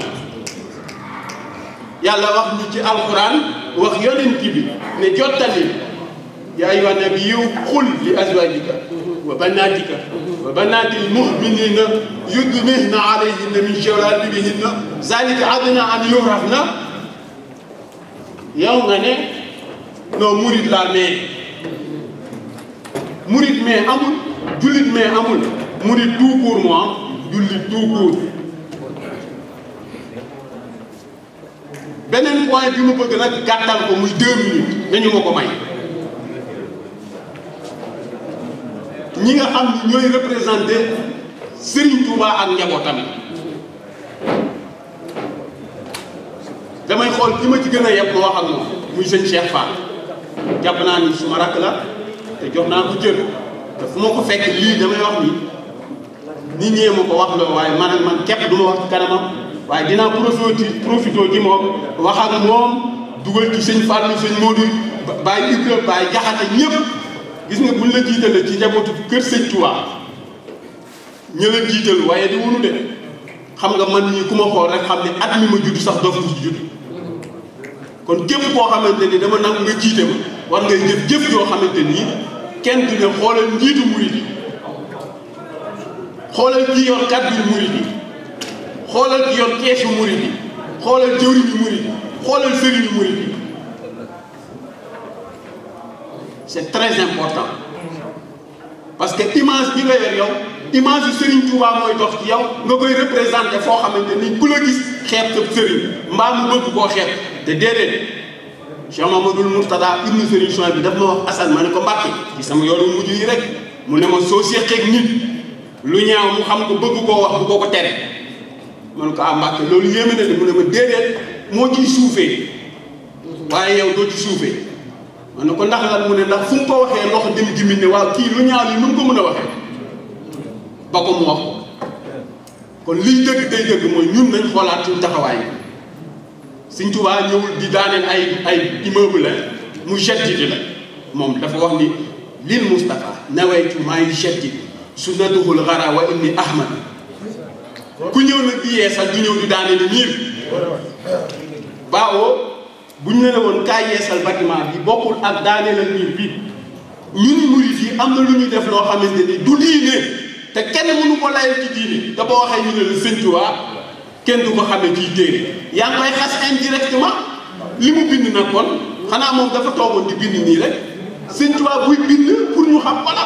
Speaker 6: yàlla wax ñu ci alquran wax yonent bi ne jottali yaa ayyuha nabiyyu qul li azwajika wa banatika wa banatil mu'minina yudnihna alayhinna min jalabibihinna zalika adna an yurafna yow nga ne non murid laa mais murid mais amul jullit mais amul murid tout court moi jullit tout court beneen point bi mu bëgg nag gàttal ko muy deux minutes nañu ma ko may ñi nga xam ni ñooy représenté Serigne Touba ak njabootam damay xool ki ma ci gën a yeb ma wax ak moom muy sëñ Cheikh Fall jàpp naa ni suma rakk la te jox naa ko cër te fu ma ko fekk lii damay wax ni nit ñee ma ko wax loo waaye man ak man képp du ma wax ci kanamam waaye dinaa profité profité ci moom wax ak moom dugal ci sëñ Fallou sëñ Modou Baye Ibra Baye Jaxate ñëpp gis nga buñ la jiitalee ci njabootu kër sëñ Touba ña la jiital waaye di wunu de xam nga man ñii ku ma xool rek xam ne at mi ma judd sax dof ci judd kon képp koo xamante ni dama nangu nga jiite ma war ngay jëf jëf joo xamante nii kenn du ne xoolal njiitu murid yi xoolal ki yor kàddu murid yi xoolal ki yor keesu murid yi xoolal jëwriñu murid yi xoolal sëriñu murid yi c'est très important parce que image bi nga yor yow image yu Serigne Touba mooy dox ci yow nga koy représenté foo xamante ni ku la gis xeeb sa Serigne mbaa mu bëgg koo xeeb te déedéet Cheikh Mamadou Mourtada ibnu Serigne Souhaïbou bi daf ma wax Assane ma ne ko Mbàkke ci sama yoonu mujj yi rek mu ne ma soo séqeeg nit lu ñaaw mu xam ko bëgg koo wax bu ko ko tere ma ne ko ah Mbàkke loolu yéeme na de mu ne ma déedéet moo ciy suufee waaye yow doo ci suufee ma ne ko ndax lan mu ne ndax fu mu ko waxee loxo dem jimin ne waaw kii lu ñaaw li nu mu ko mën a waxee ba ko mu wax ko kon liy dëgg day dëgg mooy ñun nañ xoolaat suñu taxawaay Sëñ Tuubaa ñëwul di daaneel ay ay immeuble la mu jettiti la moom dafa wax ni lil Moustapha nawaytu maa ngi jetti sunnatuhul xara wa inni ahmad ku ñëw nag di yeesal du ñëw di daaneel miir baawoo bu ñu ne woon kaay yeesal bâtiment bi bokkul ak daaneelal miir bi ñun murit yi am na lu ñuy def loo xamante ni du diine te kenn mënu ko layal ci diine te boo waxee ñu ne la Sëñ Tuubaa kenn du ko xamee ciy téere yaa ngi koy xas indirectement li mu bind nag kon xanaa moom dafa toogoon di bind nii rek Sëñ Tuubaa buy bind pour ñu xam ko la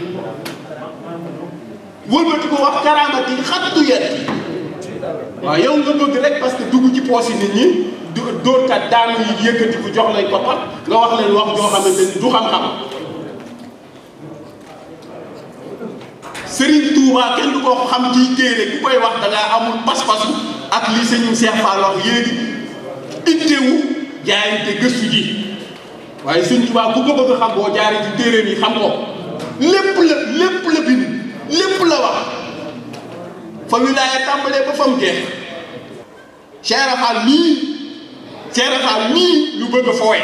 Speaker 6: wëlbati ko wax karaamati xattu yet waaw yow nga bëgg rek parce que dugg ci poos yi nit ñi du dóorkat daanu yi yëkkati ku jox lay koppar nga wax leen wax joo xamante ni du xam-xam Serigne Touba kenn du ko xam ci téere ku koy wax da ngaa amul pas-pasu ak li sëñ Cheikh Fall wax yéegi ittewu jaayante gëstu ji waaye sëñ Touba ku ko bëgg a xam boo jaaree ci téere yi xam ko lépp la lépp la bind lépp la wax fa wilaaya tàmbalee ba fa mu jeex Cheikh Fall nii Cheikh Fall nii lu bëgg a fooye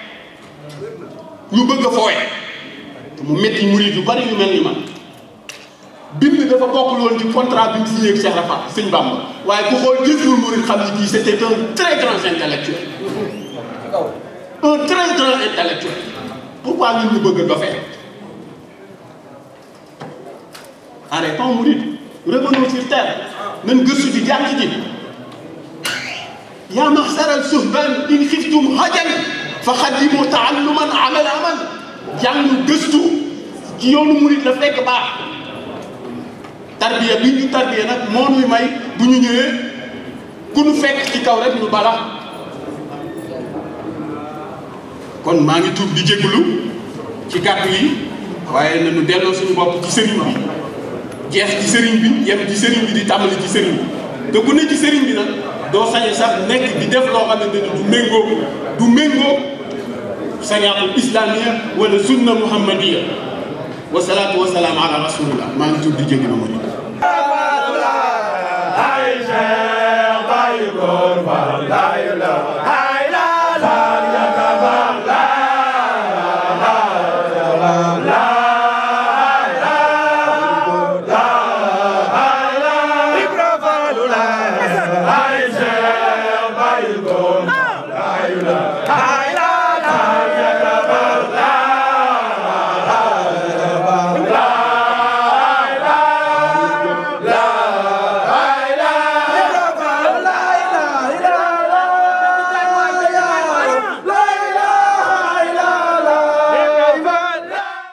Speaker 6: ñu bëgg a fooye te mu métti murid yu bari yu mel ni man bind dafa bokkul woon ci contrat bi mu signé ak Cheikh Rafa sëñ Bamba waaye ku xool Jazboul Mouride xam ni kii c'était un très grand intellectuel un très grand intellectuel pourquoi ñun ñu bëgg a dofee arrêtons Mouride revenons sur terre nañ gëstu ji jàng ji yaa maxsaral suhban in xiftum hajan fa xaddimu taalluman amal amal jàng gëstu ci yoonu murit la fekk baax tarbiya bi ñu tarbiya nag moo nuy may bu ñu ñëwee ku nu fekk ci kaw rek ñu bala kon maa ngi tuub di jégalu ci kàddu yi waaye nañu delloo suñu bopp ci sëriñ bi jeex ci sëriñ bi yem ci sëriñ bi di tàmbali ci sëriñ bi te ku ne ci sëriñ bi nag doo sañe sax nekk di def loo xamante ne du méngoo du méngoo sariatul islamia wala sunna muhammadiya wasalaatu wasalaam ala rasulillah maa ngi tudd di jéggi na ma
Speaker 7: ay Cheikh Baye Góor Fall